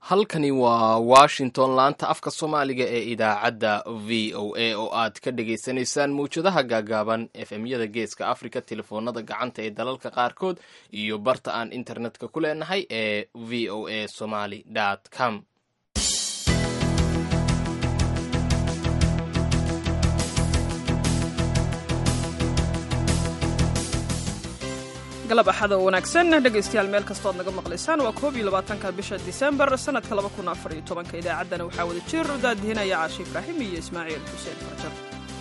halkani waa washington laanta afka soomaaliga ee idaacadda v o a oo aad ka dhagaysanaysaan mawjadaha gaagaaban efmyada geeska africa telefoonada gacanta ee dalalka qaarkood iyo barta aan internetka ku leenahay ee v o a somaly com galab axada oo wanaagsan dhegaystayaal meel kastood naga maqlaysaan waa koob iyo labaatanka bisha disembar sanadka laba kun afar iyo tobanka idaacaddana waxaa wada jir daadihinaya caashi ibraahim iyo ismaaciil xuseen farjar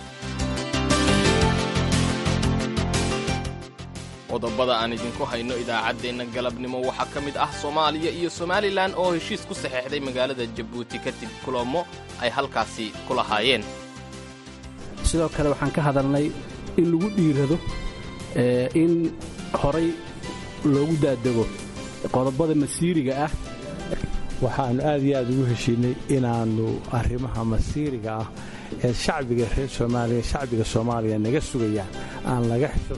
qodobada aan idinku hayno idaacaddeenna galabnimo waxaa ka mid ah soomaaliya iyo somalilan oo heshiis ku saxeexday magaalada jabuuti kadib kulamo ay halkaasi ku lahaayeen sidoo kale waxaan ka hadalnay in lagu dhiirado in horay loogu daadego qodobada masiiriga ah waxaannu aad iyo aad ugu heshiinay inaannu arrimaha masiiriga ah ee shacbiga reer soomaaliya shacbiga soomaaliya naga sugayaan aan laga xisho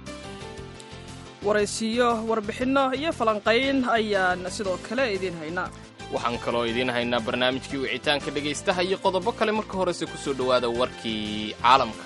waraysiyo warbixinno iyo falanqayn ayaan sidoo kale idiin haynaa waxaan kaloo idiin haynaa barnaamijkii wicitaanka dhegaystaha iyo qodobo kale marka horese ku soo dhowaada warkii caalamka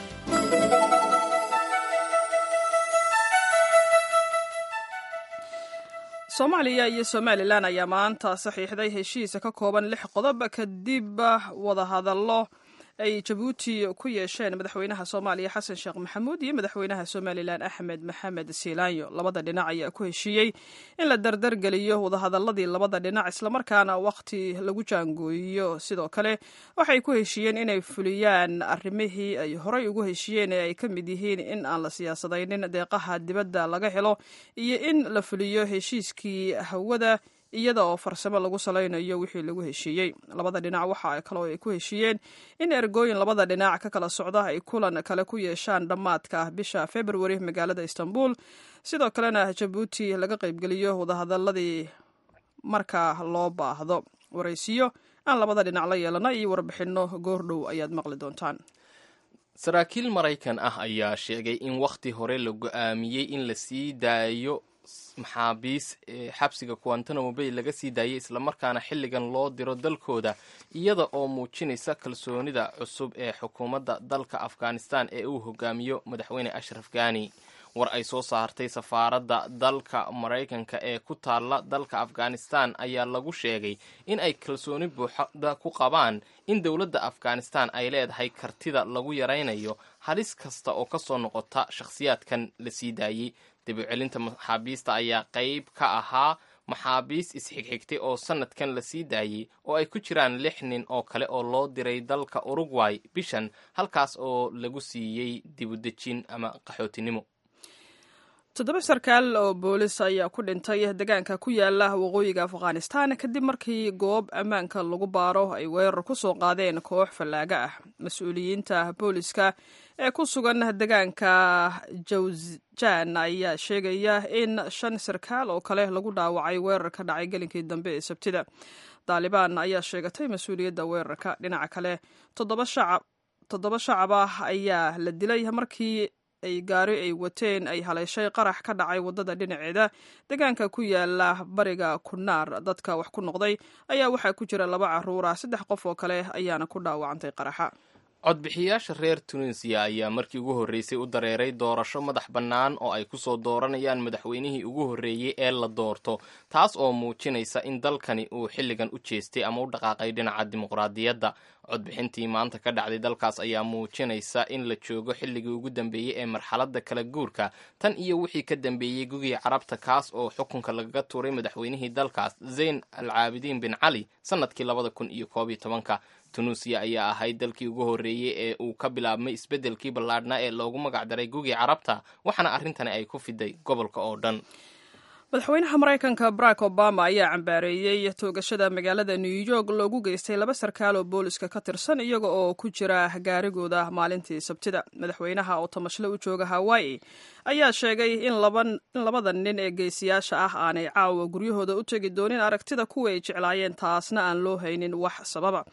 soomaaliya iyo somalilan ayaa maanta saxiixday heshiisa ka kooban lix qodob kadib wadahadallo ay jabuuti ku yeesheen madaxweynaha soomaaliya xasan sheekh maxamuud iyo madaxweynaha somalilan axmed maxamed siilaanyo labada dhinac ayaa ku heshiiyey in la dardargeliyo wadahadaladii labada dhinac islamarkaana wakhti lagu jaangooyiyo sidoo kale waxay ku heshiiyeen inay fuliyaan arrimihii ay horey ugu heshiiyeen ee ay ka mid yihiin in aan la siyaasadaynin deeqaha dibadda laga helo iyo in la fuliyo heshiiskii hawada iyada oo farsamo lagu salaynayo wixii lagu heshiiyey labada dhinac waxa kaloo ay ku heshiiyeen in ergooyin labada dhinac ka kala socda ay kulan kale ku yeeshaan dhammaadka bisha februari magaalada istanbul sidoo kalena jabuuti laga qaybgeliyo wadahadaladii marka loo baahdo waraysiyo aan labada dhinac la yeelana iyo warbixinno goordhow ayaad maqli doontaan saraakiil maraykan ah ayaa sheegay in wakhti hore la go-aamiyey in la sii daayo maxaabiis xabsiga guantanamo bay laga sii daayay islamarkaana xilligan loo diro dalkooda iyada oo muujinaysa kalsoonida cusub ee xukuumadda dalka afghanistan ee uu hogaamiyo madaxweyne ashraf ghani war ay soo saartay safaaradda dalka maraykanka ee ku taalla dalka afghanistan ayaa lagu sheegay in ay kalsooni buuxda ku qabaan in dowladda afghanistan ay leedahay kartida lagu yaraynayo halis kasta oo ka soo noqota shakhsiyaadkan la sii daayey dabucelinta maxaabiista ayaa qayb ka ahaa maxaabiis isxigxigtay oo sanadkan la sii daayey oo ay ku jiraan lix nin oo kale oo loo diray dalka urugway bishan halkaas oo lagu siiyey dibudejin ama qaxootinimo toddoba sarkaal oo boolis ayaa ku dhintay deegaanka ku yaala waqooyiga afghanistan kadib markii goob ammaanka lagu baaro ay weerar ku soo qaadeen koox fallaaga ah mas-uuliyiinta booliska ee ku sugan deegaanka jawzjan ayaa sheegaya in shan sarkaal oo kale lagu dhaawacay weerar ka dhacay gelinkii dambe ee sabtida daalibaan ayaa sheegatay mas-uuliyadda weerarka dhinaca kale toddoba shacab ah ayaa la dilay markii ay gaari ay wateen ay haleeshay qarax ka dhacay waddada dhinaceeda deegaanka ku yaala bariga kunaar dadka wax ku noqday ayaa waxaa ku jira laba caruur ah saddex qof oo kale ayaana ku dhaawacantay qaraxa codbixiyaasha reer tunisiya ayaa markii ugu horreysay u dareeray doorasho madax bannaan oo ay ku soo dooranayaan madaxweynihii ugu horreeyey ee la doorto taas oo muujinaysa in dalkani uu xilligan u jeestay ama u dhaqaaqay dhinaca dimuqraadiyadda codbixintii maanta ka dhacday dalkaas ayaa muujinaysa in la joogo xilligii ugu dambeeyey ee marxaladda kala guurka tan iyo wixii ka dambeeyey gugii carabta kaas oo xukunka lagaga tuuray madaxweynihii dalkaas zayn al caabidiin bin cali sannadkii labada kun iyo koob iyo tobanka tunuusiya ayaa ahayd dalkii ugu horreeyey ee uu ka bilaabmay isbeddelkii ballaadhnaa ee loogu magacdaray gugii carabta waxaana arrintani ay ku fiday gobolka oo dhan madaxweynaha maraykanka barack obama ayaa cambaareeyey toogashada magaalada new york loogu geystay laba sarkaal oo booliska ka tirsan iyaga oo ku jira gaarigooda maalintii sabtida madaxweynaha oo tamashle u jooga hawaii ayaa sheegay in labada nin ee geesiyaasha ah aanay caawa guryahooda u tegi doonin aragtida kuwa ay jeclaayeen taasna aan loo haynin wax sababa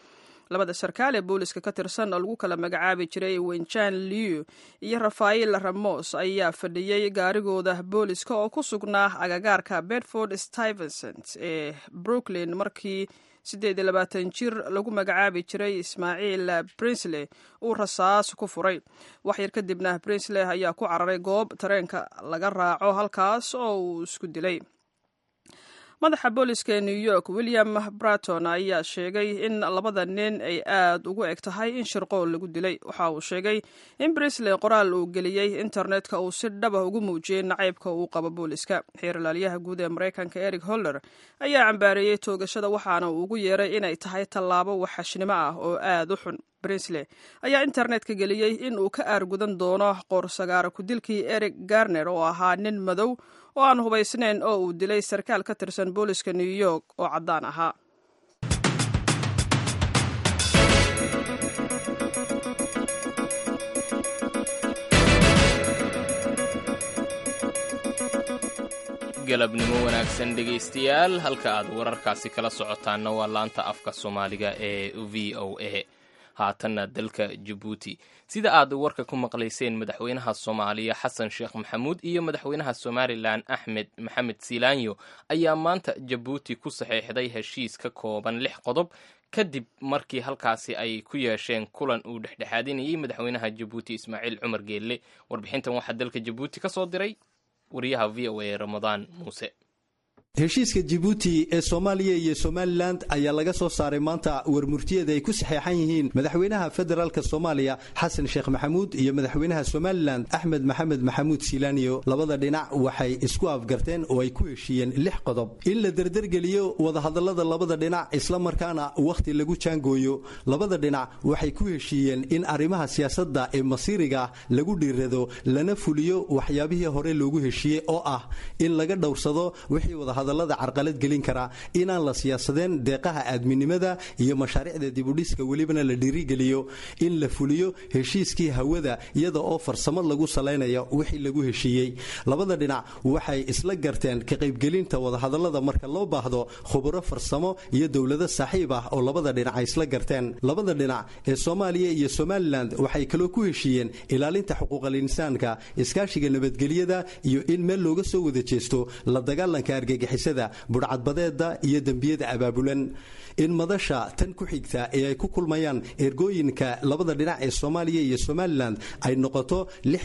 labada sarkaal ee booliska ka tirsan oo lagu kala magacaabi jiray wenjan liu iyo rafael ramos ayaa fadhiyey gaarigooda booliska oo ku sugnaa agagaarka bedford stuyvesant ee brooklyn markii siddeed iyo labaatan jir lagu magacaabi jiray ismaaciil brinsley uu rasaas ku furay waxyar kadibna brinsley ayaa ku cararay goob tareenka laga raaco halkaas oo uu isku dilay madaxa booliska ee new york william braton ayaa sheegay in labada nin ay aad ugu eg tahay in shirqool lagu dilay waxa uu sheegay in brisley qoraal uu geliyey internetka uu si dhaba ugu muujiyey nacaybka uu qabo booliska xeer ilaalyaha guud ee maraykanka eric holler ayaa cambaareeyey toogashada waxaana uu ugu yeeray inay tahay tallaabo waxashnimo ah oo aad u xun brinsley ayaa internetka geliyey in uu ka aargudan doono qoorsagaara ku-dilkii eric garner oo ahaa nin madow oo aan hubaysnayn oo uu dilay sarkaal ka tirsan booliska new york oo caddaan ahaa galabnimo wanaagsan dhegaystayaal halka aad wararkaasi kala socotaanna waa laanta afka soomaaliga ee v o a haatanna dalka jabuuti sida aad warka ku maqlayseen madaxweynaha soomaaliya xasan sheekh maxamuud iyo madaxweynaha somalilan axmed maxamed silaanyo ayaa maanta jabuuti ku saxeexday heshiis ka kooban lix qodob kadib markii halkaasi ay ku yeesheen kulan uu dhexdhexaadinayay madaxweynaha jabuuti ismaaciil cumar geelle warbixintan waxaa dalka jabuuti ka soo diray wariyaha v o a ramadaan muuse heshiiska jibuuti ee soomaaliya iyo somalilan ayaa laga soo saaray maanta warmurtiyada ay ku saxeexan yihiin madaxweynaha federaalk soomaaliya xasan sheekh maxamuud iyo madaxweynaha somalilan axmed maxamed maxamuud silaaniyo labada dhinac waxay isku afgarteen oo ay ku heshiiyeen lix qodob in la derdergeliyo wadahadallada labada dhinac islamarkaana wakhti lagu jaangooyo labada dhinac waxay ku heshiiyeen in arrimaha siyaasadda ee masiiriga lagu dhiirado lana fuliyo waxyaabihii hore loogu heshiiyey oo ah in laga dhowrsado wixii wada hadallada carqalad gelin kara inaan la siyaasadeen deeqaha aadminimada iyo mashaariicda dibudhiska welibana la dhiirigeliyo in la fuliyo heshiiskii hawada iyada oo farsamo lagu salaynayo wixii lagu heshiiyey labada dhinac waxay isla garteen ka qaybgelinta wadahadallada marka loo baahdo khuburo farsamo iyo dowlado saaxiib ah oo labada dhinac ay isla garteen labada dhinac ee soomaaliya iyo somalilan waxay kaloo ku heshiiyeen ilaalinta xuquuqal insaanka iskaashiga nabadgelyada iyo in meel looga soo wada jeesto la dagaalanka argagixisada budhcadbadeeda iyo dembiyada abaabulan in madasha tan ku xigta ee ay ku kulmayaan ergooyinka labada dhinac ee soomaaliya iyo somalilan ay noqoto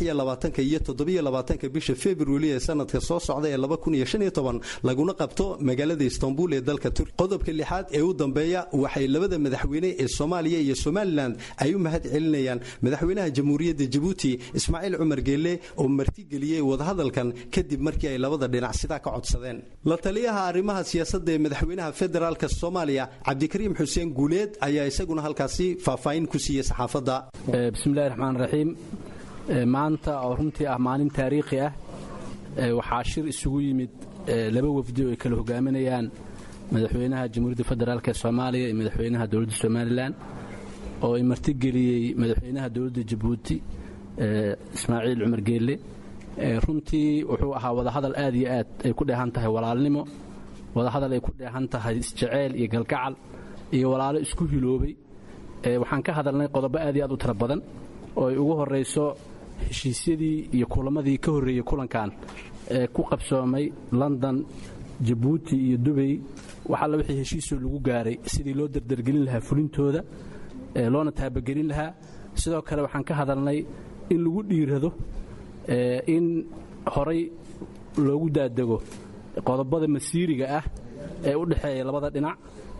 iyo bisha februari ee sanadka soo socda ee laguna qabto magaalada istanbul ee dalka turki qodobka lixaad ee u dambeeya waxay labada madaxweyne ee soomaaliya iyo somalilan ay u mahad celinayaan madaxweynaha jamhuuriyadda jabuuti ismaaciil cumar geelle oo martigeliyey wadahadalkan kadib markii ay labada dhinac sidaa ka codsadeen la taliyaha arrimaha siyaasadda ee madaxweynaha federaalk soomaaliya cabdikariim xuseen guuleed ayaa isaguna halkaasi faahfaahin ku siiyey saxaafadda bismillahi raxmaan raxiim maanta oo runtii ah maalin taariikhi ah waxaa shir isugu yimid laba wafdi oo ay kala hogaaminayaan madaxweynaha jamhuuriyadda federaalk ee soomaaliya iyo madaxweynaha dowladda somalilan oo ay martigeliyey madaxweynaha dowladda jabuuti ismaaciil cumar geelle runtii wuxuu ahaa wadahadal aad iyo aad ay ku dheehan tahay walaalnimo wadahadal ay ku dheehan tahay isjeceyl iyo galgacal iyo walaalo isku hiloobay waxaan ka hadalnay qodobo aad iyo aad u tira badan oo ay ugu horrayso heshiisyadii iyo kulamadii ka horreeyey kulankan ee ku qabsoomay london jabuuti iyo dubay wax alla wixii heshiisoo lagu gaaray sidii loo dardargelin lahaa fulintooda loona taabagelin lahaa sidoo kale waxaan ka hadalnay in lagu dhiirado in horay loogu daadego qodobada masiiriga ah ee u dhexeeya labada dhinac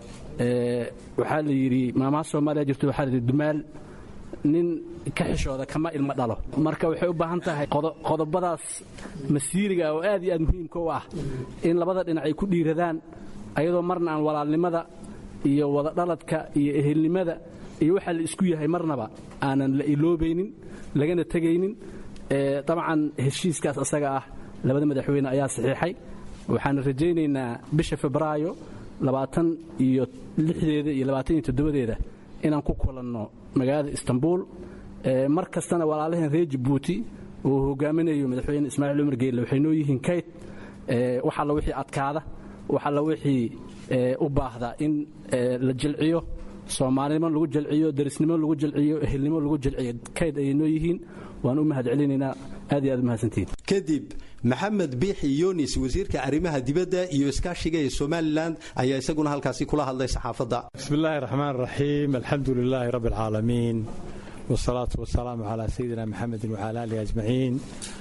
waxaa la yidhi maamaha soomaaliya jirto waxaa la yidhi dumaal nin ka xishooda kama ilmo dhalo marka waxay u baahan tahay qodobadaas masiiriga oo aad iyo aad muhiimka u ah in labada dhinac ay ku dhiiradaan ayadoo marna aan walaalnimada iyo wadadhaladka iyo ehelnimada iyo waxa la isku yahay marnaba aanan la iloobaynin lagana tegaynin dabcan heshiiskaas asaga ah labada madaxweyne ayaa saxiixay waxaana rajaynaynaa bisha febraayo labaatan iyo lixdeeda iyo labaatan iyo toddobadeeda inaan ku kulanno magaalada istanbul mar kastana walaalaheen reer jabuuti uu hogaaminayo madaxweyne ismaaciil cumar geelle waxay noo yihiin kayd wax alla wixii adkaada wax alla wixii u baahda in la jilciyo soomaalinimo lagu jalciyo darisnimo lagu jalciyo ehelnimo lagu jalciyo kayd ayay noo yihiin waan u mahad celinaynaa aad iyo aad umahadsantihiin kadib maxamed biixi yunis wasiirka arrimaha dibadda iyo iskaashiga ee somalilan ayaa isaguna halkaasi kula hadlay saxaafadda bismi illaahi raxmaan raxiim alxamdu lilaahi rabbi alcaalamiin wsalaatu wasalaamu calaa sayidina maxamedin wacala aalihi ajmaciin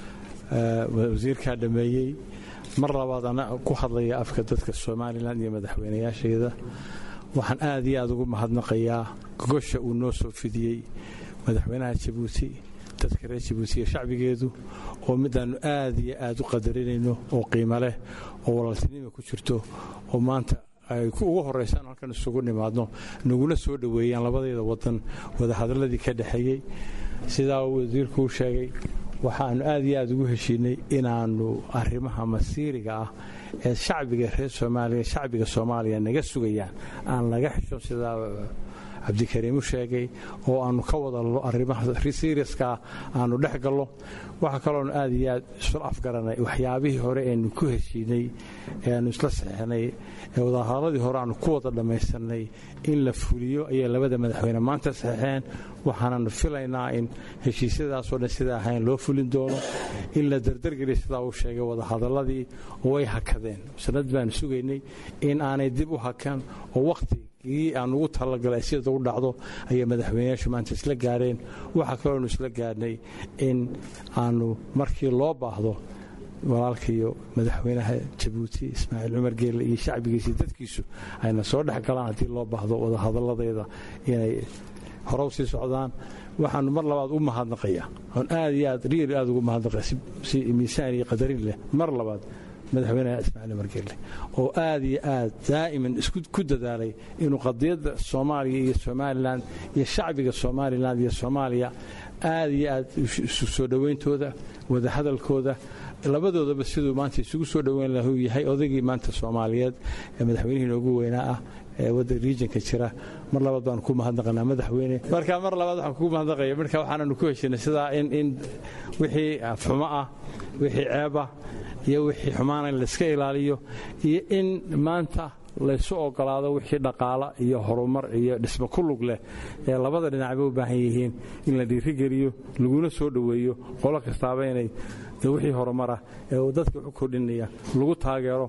wasiirkaa dhammeeyey mar labaad ana ku hadlaya afka dadka somalilan iyo madaxweynayaasheeda waxaan aad iyo aad ugu mahadnaqayaa gogosha uu noo soo fidiyey madaxweynaha jabuuti dadka reer jabuuti iyo shacbigeedu oo midaannu aad iyo aad u qadarinayno oo qiimo leh oo walaaltinima ku jirto oo maanta ay ugu horraysaan halkan isugu nimaadno naguna soo dhoweeyaan labadeeda wadan wadahadalladii ka dhexeeyey sidaa uu wasiirku u sheegay waxaannu aad iyo aad ugu heshiinay inaannu arrimaha masiiriga ah ee shacbiga reer soomaaliya shacbiga soomaaliya naga sugayaan aan laga xisho sidaa cabdikariim u sheegay oo aannu ka wadalno arrimaha seriaskaa aannu dhex gallo waxaa kaloonu aad iyo aad isla afgaranay waxyaabihii hore eenu ku heshiinay ee aannu isla saxeixnay ee wadahadalladii hore aannu ku wada dhammaystirnay in la fuliyo ayay labada madaxweyne maanta saxeixeen waxaananu filaynaa in heshiisyadaasoo dhan sidaa ahayn loo fulin doono in la dardargeliya sidaa uu sheegay wadahadalladii way hakadeen sanad baanu sugaynay in aanay dib u hakan oo wakhti gii aan ugu talagalay sida u dhacdo ayay madaxweyneyaashu maanta isla gaareen waxaa kaloonu isla gaarnay in aanu markii loo baahdo walaalkaiyo madaxweynaha jabuuti ismaaciil cumar geelle iyo shacbigiisii dadkiisu ayna soo dhex galaan haddii loo baahdo wadahadalladeeda inay horow sii socdaan waxaanu mar labaad u mahadnaqaya oon aad iyo aad riil aad ugu mahadnaqaya si miisaan iyo qadarin leh mar labaad madaxweynaha ismaaciil margelle oo aad iyo aad daa'iman ku dadaalay inuu qadiyadda soomaaliya iyo somalilan iyo shacbiga somalilan iyo soomaaliya aad iyo aad isu soo dhowayntooda wadahadalkooda labadoodaba siduu maanta isugu soo dhoweyn lahu yahay odaygii maanta soomaaliyeed ee madaxweynihii noogu weynaa ah ee wadda riijinka jira mar labaad baanu ku mahadnaqanaa madaxweyne marka mar labaad waxaan kugu mahadnaqaya marka waxaananu ku heshinay sidaa in in wixii xumo ah wixii ceebah iyo wixii xumaana in layska ilaaliyo iyo in maanta laysu ogolaado wixii dhaqaala iyo horumar iyo dhismo ku lug leh ee labada dhinacba u baahan yihiin in la dhiirigeliyo laguna soo dhoweeyo qolo kastaaba inay wixii horumarah ee uu dadka waxu kordhinaya lagu taageero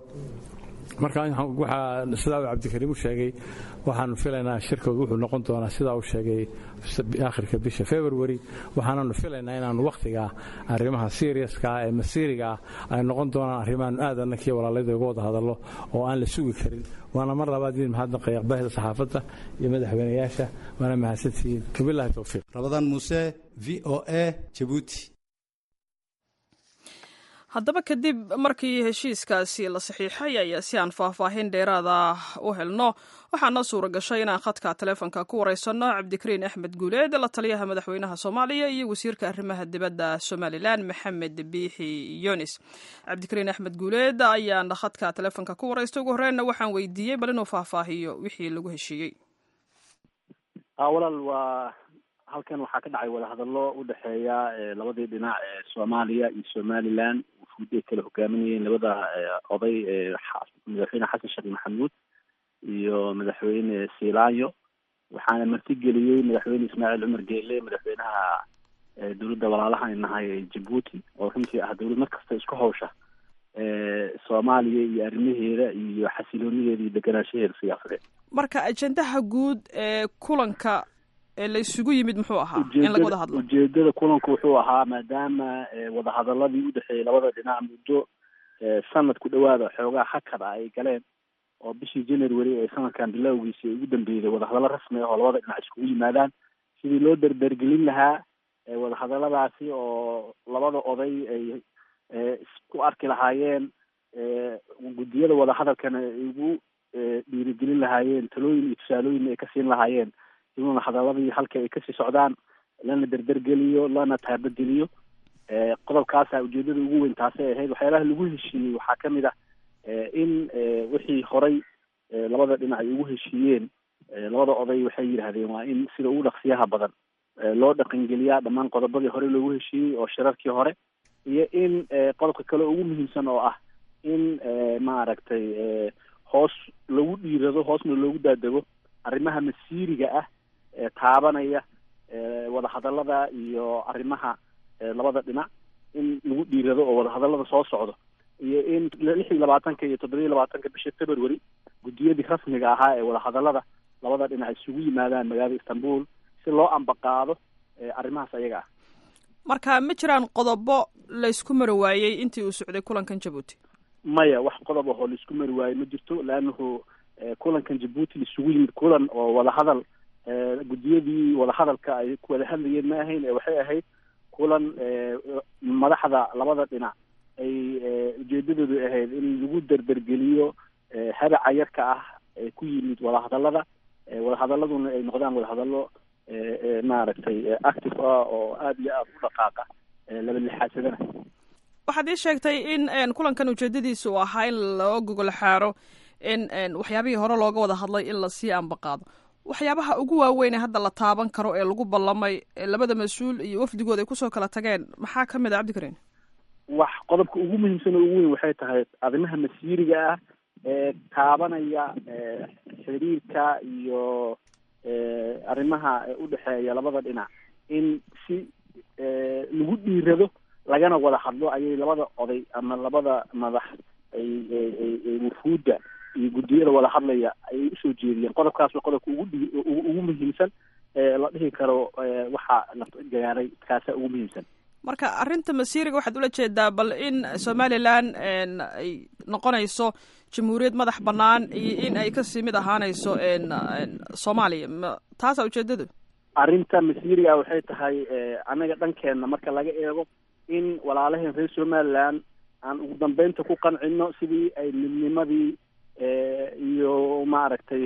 marka waxaa sidaa uu cabdikariim u sheegay waxaanu filaynaa shirkooda wuxuu noqon doonaa sidaa uu sheegay akhirka bisha february waxaananu filaynaa inaanu wakhtigaa arrimaha seriaskaa ee masiiriga ah ay noqon doonaan arrimaanu aad annakii walaalayda uga wada hadallo oo aan la sugi karin waana mar labaad idin mahadnaqaya aqbaahida saxaafadda iyo madaxweynayaasha waana mahadsantihiin wabilahi towfiiq rabadaan muuse v o a jabuuti haddaba kadib markii heshiiskaasi la saxiixay ayaa si aan faahfaahin dheeraada u helno waxaa noo suura gashay inaan khadka taleefonka ku wareysanno cabdikariin axmed guuleed la taliyaha madaxweynaha soomaaliya iyo wasiirka arrimaha dibadda somalilan maxamed biixi yunis cabdikariin axmed guuleed ayaana khadka taleefonka ku wareysta ugu horreynna waxaan weydiiyey bal inuu faahfaahiyo wixii lagu heshiiyey walaal waa halkan waxaa ka dhacay wadahadallo u dhexeeya labadii dhinac ee soomaaliya iyo somalilan wufuud ay kala hogaaminayeen labada oday madaxweyne xasan sheekh maxamuud iyo madaxweyne silaanyo waxaana martigeliyey madaxweyne ismaaciil cumar geele madaxweynaha dowladda walaalaha ay nahay ee jabuuti oo runtii ah dowlad markasta isku hawsha soomaaliya iyo arrimaheeda iyo xasiloonideeda iyo deganaanshaheeda siyaasadeed marka ajendaha guud ee kulanka ee la isugu yimid muxuu ahaa in laga wada hadlo ujeedada kulanku wuxuu ahaa maadaama wadahadaladii udhexeeyey labada dhinac muddo sanad ku dhawaada xoogaa hakad ah ay galeen oo bishii january ee sanadkan bilowgiisi ay ugu dambeeyday wadahadallo rasmi ah oo labada dhinac iskugu yimaadaan sidii loo derdergelin lahaa wadahadaladaasi oo labada oday ay isku arki lahaayeen guddiyada wadahadalkana ay ugu dhiirigelin lahaayeen talooyin iyo tusaalooyin ay ka siin lahaayeen in wadahadaladii halka ay kasii socdaan lana derdergeliyo lana taabageliyo qodobkaasa ujeedada ugu weyn taasay ahayd waxyaalaha lagu heshiiyey waxaa kamid ah in wixii horay labada dhinac ay ugu heshiiyeen labada oday waxay yidhaahdeen waa in sida ugu dhaqsiyaha badan loo dhaqangeliyaa dhammaan qodobadii hore loogu heshiiyey oo shirarkii hore iyo in qodobka kale ugu muhiimsan oo ah in maaragtay hoos lagu dhiirado hoosna loogu daadego arrimaha masiiriga ah ee taabanaya wadahadallada iyo arrimaha labada dhinac in lagu dhiirado oo wadahadallada soo socdo iyo in lix iyo labaatanka iyo toddoba iyo labaatanka bisha february guddiyadii rasmiga ahaa ee wadahadallada labada dhinac isugu yimaadaan magaalada istanbul si loo ambaqaado arrimahaas ayaga ah marka ma jiraan qodobo laysku mari waayey intii uu socday kulankan jabuuti maya wax qodob ahoo laisku mari waayo ma jirto leannahu kulankan jabuuti laisugu yimid kulan oo wadahadal guddiyadii wadahadalka ay ku wada hadlayeen ma ahayn ee waxay ahayd kulan madaxda labada dhinac ay ujeedadoodu ahayd in lagu derdergeliyo habaca yarka ah ee ku yimid wadahadallada wadahadaladuna ay noqdaan wadahadallo maaragtay active ah oo aada iyo aada u dhaqaaqa laba lixaasadana waxaad ii sheegtay in kulankan ujeedadiisa uu ahaa in loo gogol xaaro in waxyaabihii hore looga wada hadlay in lasii ambaqaado waxyaabaha ugu waaweyn ee hadda la taaban karo ee lagu ballamay labada mas-uul iyo wafdigooda ay kusoo kala tageen maxaa ka mid a cabdikariin wax qodobka ugu muhiimsan oo ugu weyn waxay tahay arrimaha masiiriga ah ee taabanaya xiriirka iyo arrimaha udhexeeya labada dhinac in si lagu dhiirado lagana wada hadlo ayay labada oday ama labada madax ay wufuudda iyo guddiyada wada hadlaya ayay usoo jeediyeen qodobkaas waa qodobka ugu dhi ugu muhiimsan ee la dhihi karo waxaa la gaaray kaasa ugu muhiimsan marka arrinta masiiriga waxaad ula jeedaa bal in somalilan ay noqonayso jamhuuriyad madax bannaan iyo in ay kasii mid ahaanayso soomaaliya ma taasaa ujeedadu arrinta masiiriga waxay tahay annaga dhankeenna marka laga eego in walaalaheen reer somaliland aan ugu dambeynta ku qancino sidii ay midnimadii iyo maaragtay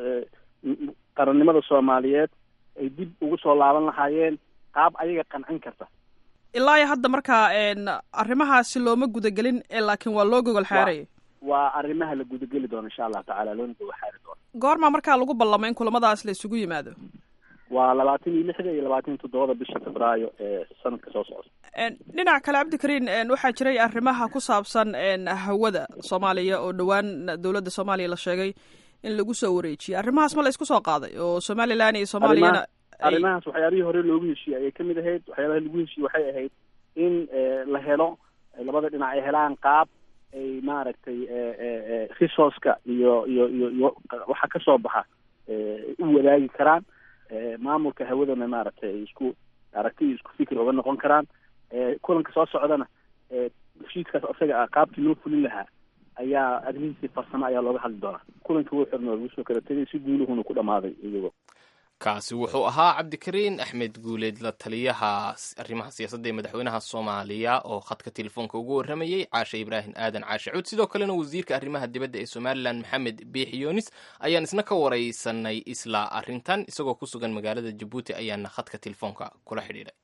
qarannimada soomaaliyeed ay dib ugu soo laaban lahaayeen qaab ayaga qancin karta ilaa iyo hadda markaa arrimahaasi looma gudagelin laakiin waa loo gogol xaaraya waa arrimaha la gudageli doono insha allahu tacala loona gogol xaari doono goormaa markaa lagu ballamay in kulamadaas la isugu yimaado waa labaatan iyo lixda iyo labaatan iyo toddobada bisha febraayo ee sanadka soo socda dhinac kale cabdikariin waxaa jiray arrimaha ku saabsan hawada soomaaliya oo dhowaan dowladda soomaaliya la sheegay in lagu soo wareejiyay arrimahaas ma la isku soo qaaday oo somalilan iyo soomaaliyana arrimahaas waxyaabihii hore loogu heshiiyey ayay kamid ahayd waxyaabaha lagu heshiiyey waxay ahayd in la helo labada dhinac ay helaan qaab ay maaragtay resourceka iyo iyo iyo iyo waxa kasoo baxa u wadaagi karaan maamulka hawadana maaragtay ay isku aragti iyo isku fikir oga noqon karaan kulanka soo socdana heshiiskaas isaga ah qaabkii loo fulin lahaa ayaa arrimihiisii farsamo ayaa looga hadli doonaa kulanka wuu xirnoo lagu soo kala tegay si guuluhuna ku dhamaaday iyagoo kaasi wuxuu ahaa cabdikariin axmed guuleed la taliyaha arrimaha siyaasadda ee madaxweynaha soomaaliya oo khadka telefoonka ugu warramayey caashe ibraahim aadan caashe cuud sidoo kalena wasiirka arrimaha dibadda ee somalilan maxamed biix yoonis ayaan isna ka waraysanay isla arrintan isagoo ku sugan magaalada jabuuti ayaana khadka telefoonka kula xidhiidhay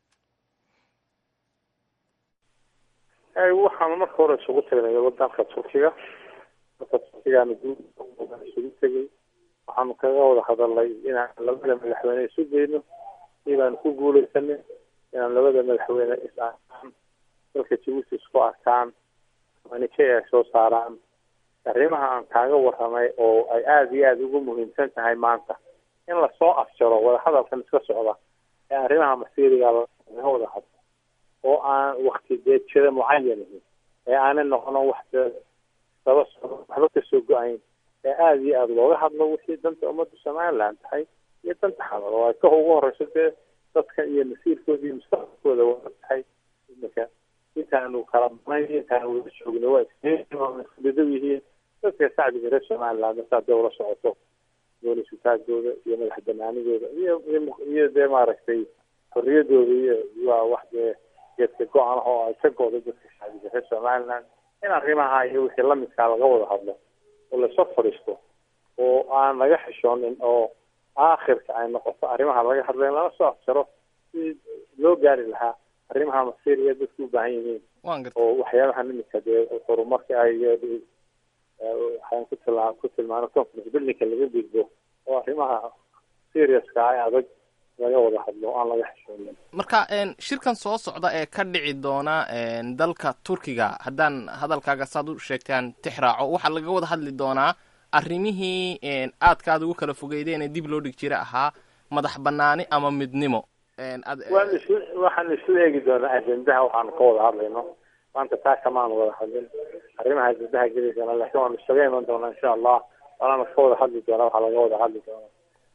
waxaanu marka hore isugu tagnay wadanka turkiga marka turkigaana isugu tegay waxaanu kaga wada hadalnay inaan labada madaxweyne isu geyno sidaanu ku guuleysanay inaan labada madaxweyne is arkaan dalka jabuuti isku arkaan manike ay soo saaraan arrimaha aan kaaga warramay oo ay aada iyo aada ugu muhiimsan tahay maanta in lasoo afjaro wadahadalkan iska socda ee arrimaha masiiriga laga wada hadlo oo aan wakti deejada mucayan ahin ee aanay noqono wax daba socdo waxba kasoo go-ayn ee aada iyo aada looga hadlo wixii danta ummadda somaliland tahay iyo danta xamar oo ay ka ugu horeyso dee dadka iyo masiirkooda iyo mustaqbalkooda waa tahay imika intaanu kala banayn intaanu wada joogno waa isbidow yihiin dadka shacbiga reer somaliland markaa dee ula socoto goonisutaagooda iyo madax banaanidooda iyo iyo dee maaragtay xorriyadooda iyo waa wax dee geedka go-an oo ay ka go-do dadka shacbiga reer somaliland in arrimaha iyo wixii lamidkaa laga wada hadlo oo lasoo fadhiisto oo aan laga xishoonin oo aakhirka ay noqoto arrimaha laga hadlay lala soo afjaro si loo gaari lahaa arrimaha masiiriya dadku u baahan yihiin oo waxyaabaha nimidka dee horumarka ay waxaan ku tila ku tilmaano conference buildingka laga gudbo oo arrimaha seriouska ee adag laga wada hadlo aan laga xishoonin marka shirkan soo socda ee ka dhici doona dalka turkiga haddaan hadalkaaga saad u sheegtaan tix raaco waxaa laga wada hadli doonaa arrimihii aadka aad ugu kala fogeydeen ee dib loo dhig jira ahaa madax banaani ama midnimo waan is waxaan isla eegi doonaa ajendaha waxaanu ka wada hadlayno maanta taa kamaanu wada hadlin arrimaha ajendaha geli doona laakiin waanu isaga iman doonaa insha allah waanaanu ka wada hadli doonaa waxaa laga wada hadli doonaa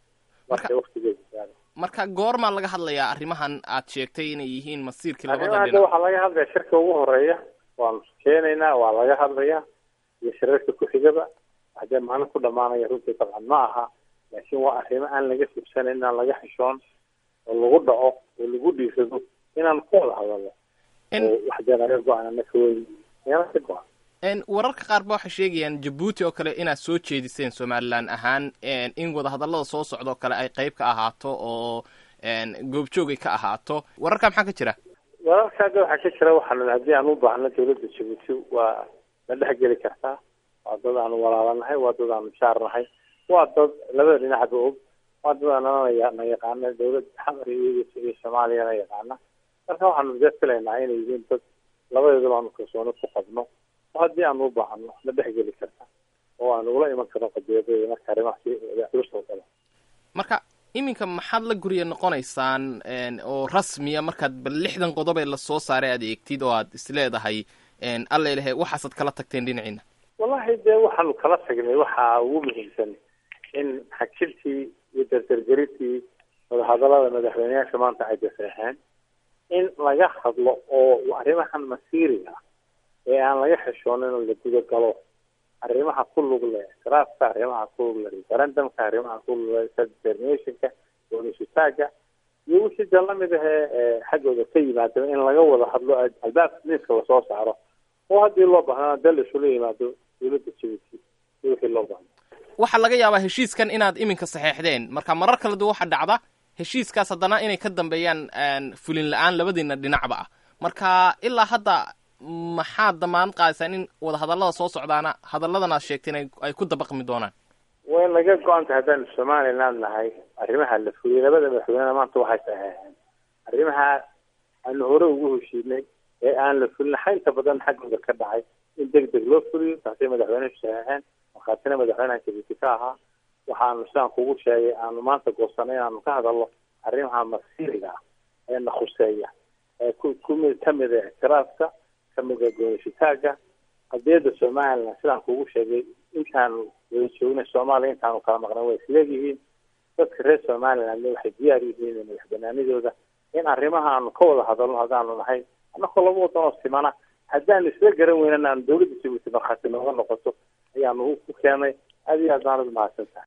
marka waktigeeda gaaro marka goormaa laga hadlayaa arrimahan aad sheegtay inay yihiin masiirkii labada arrimaha hadda dhinac waxaa laga hadlaya shirka ugu horeeya waanu keenaynaa waa laga hadlaya iyo shirarka ku-xigaba haddee maalin ku dhamaanaya runtii dabcan ma aha laakiin waa arrimo aan laga fibsanayn inaan laga xishoon oo lagu dhaco oo lagu dhiisado inaan ku wada hadalno oo wax dee laga go-an anaka wey yana ka go-an En, wararka qaar ba waxay sheegayaan jabuuti oo kale inaad soo jeediseen somalilan ahaan en, in wadahadallada soo socda oo kale ay qayb ka ahaato oo en, goobjoog ay ka ahaato wararka maxaa ka jira wararka hadda waxaa ka jira waxaan haddii aan u baahno dawladda jabuuti waa la dhex geli kartaa waa dad aanu walaalanahay waa dad aanu jaarnahay waa dad labada dhinacba og waa dad aanana na yaqaana dawlad xamar iyo iyo soomaaliyana yaqaana marka waxaanu dee filaynaa inay yihiin dad labadeedaba aanu kalsooni ku qabno oo haddii aanu u baahno la dhex geli karta oo aan ula iman karno qadiyadada marka arrimaha si culus oo kale marka iminka maxaad la gurya noqonaysaan en, oo rasmiya markaad bal lixdan qodob ee lasoo saaray aad eegtid oo aad isleedahay en, alla ilahe waxaasaad kala tagteen dhinaciina wallahi dee waxaanu kala tagnay waxaa ugu muhiimsan in xakiltii iyo dardargerintii wadahadalada madaxweyneyaasha maanta ay daseexeen in laga hadlo oo arrimahan masiiriga ah ee aan laga xishoonin oo la gudagalo arrimaha ku lug leh ictiraafka arrimaha ku lug leh referendumka arrimaha ku lug leh self-determinationka doonisitaaga iyo wixii dee lamid ahee ee xaggooda ka yimaado in laga wada hadlo albaabka miiska lasoo saaro oo haddii loo baahnana dee laisula yimaado dawladda jabuuti iyo wixii loo baahno waxaa laga yaabaa heshiiskan inaad iminka saxeexdeen marka marar kala duwan waxaa dhacda heshiiskaas haddana inay ka dambeeyaan en, fulin la-aan labadiina dhinacba ah marka ilaa hadda maxaad damaan qaadaysaan in wadahadallada soo socdaana hadalladan aad sheegteen ay- ay ku dabaqmi doonaan way naga go-anta haddaanu somaliland nahay arrimaha la fuliyey labada madaxweynena maanta waxay saxeexeen arrimaha aanu hore ugu heshiinay ee aan la fulin xaynta badan xaggooda ka dhacay in deg deg loo fuliyo taasay madaxweynehu saxeexeen markhaatina madaxweynaha jabuuti ka ahaa waxaanu sidaan kugu sheegay aanu maanta goosanay inaanu ka hadalno arrimaha masiiriga ah ee na khuseeya ee ku kumid kamid a ictiraafka kamid a goonisitaaga qadiyadda somaliland sidaan kugu sheegay intaanu wada joognay soomaaliya intaanu kala maqnay way isleegyihiin dadka reer somalilandna waxay diyaar yihiin madax banaanidooda in arrimaha aanu ka wada hadalno haddaanu nahay annakoo laba wadan oo simana haddaan isla garan weynana aanu dawladda jabuuti markhaati nooga noqoto ayaanu ku keenay aad iyo aad baanad mahadsan tahay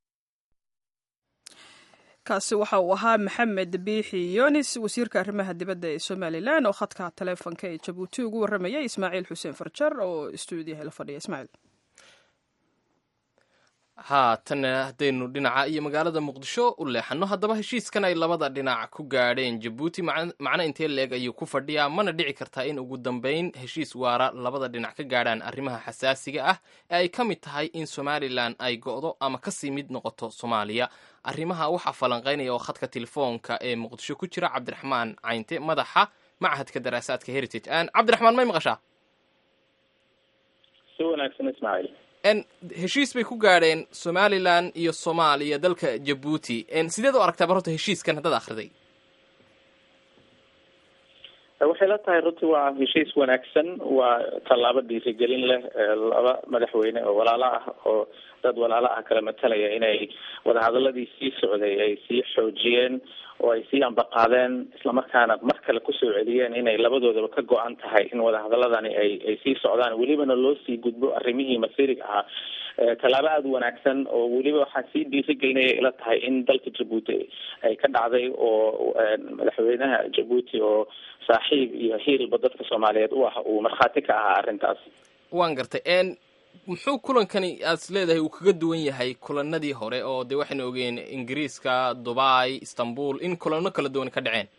kaasi waxa uu ahaa maxamed biixi yonis wasiirka arrimaha dibadda ee somalilan oo khadka taleefonka ee jabuuti ugu warramayay ismaaciil xuseen farjar oo stuudiyaha la fadhiya ismaaciil haatan haddaynu dhinaca iyo magaalada muqdisho u leexano haddaba heshiiskan ay labada dhinac ku gaadheen jabuuti mac- macno intee leeg ayuu ku fadhiyaa mana dhici kartaa in ugu dambeyn heshiis waara labada dhinac ka gaadhaan arrimaha xasaasiga ah ee ay ka mid tahay in somalilan ay go'do ama kasii mid noqoto soomaaliya arrimaha waxaa falanqaynaya oo khadka telefoonka ee muqdisho ku jira cabdiraxmaan caynte madaxa machadka daraasaadka heritage Aan, cabdiraxmaan may maqashaa si wanaagsan ismaaciil En, heshiis bay ku gaadheen somalilan iyo soomaaliya dalka jabuuti En, sideed u aragtaa barota heshiiskan haddaad akhriday waxay la tahay runtii waa heshiis wanaagsan waa tallaabo dhiirigelin leh ee laba madaxweyne oo walaalo ah oo dad walaalo ah kala matalaya inay wadahadaladii sii socday ay sii xoojiyeen oo ay sii ambaqaadeen islamarkaana mar kale kusoo celiyeen inay labadoodaba ka go-an tahay in wadahadaladani ay ay sii socdaan welibana loo sii gudbo arrimihii masiiriga ahaa tallaabo aada u wanaagsan oo weliba waxaa sii dhiirigelinaya ila tahay in dalka jabuuti ay ka dhacday oo madaxweynaha jabuuti oo saaxiib iyo hiilba dadka soomaaliyeed u ah uu markhaati ka ahaa arrintaas waan gartay n muxuu kulankani aad is leedahay uu kaga duwan yahay kulanadii hore oo dee waxaynu ogeen ingiriiska dubai istanbul in kulano kala duwan ka dhaceen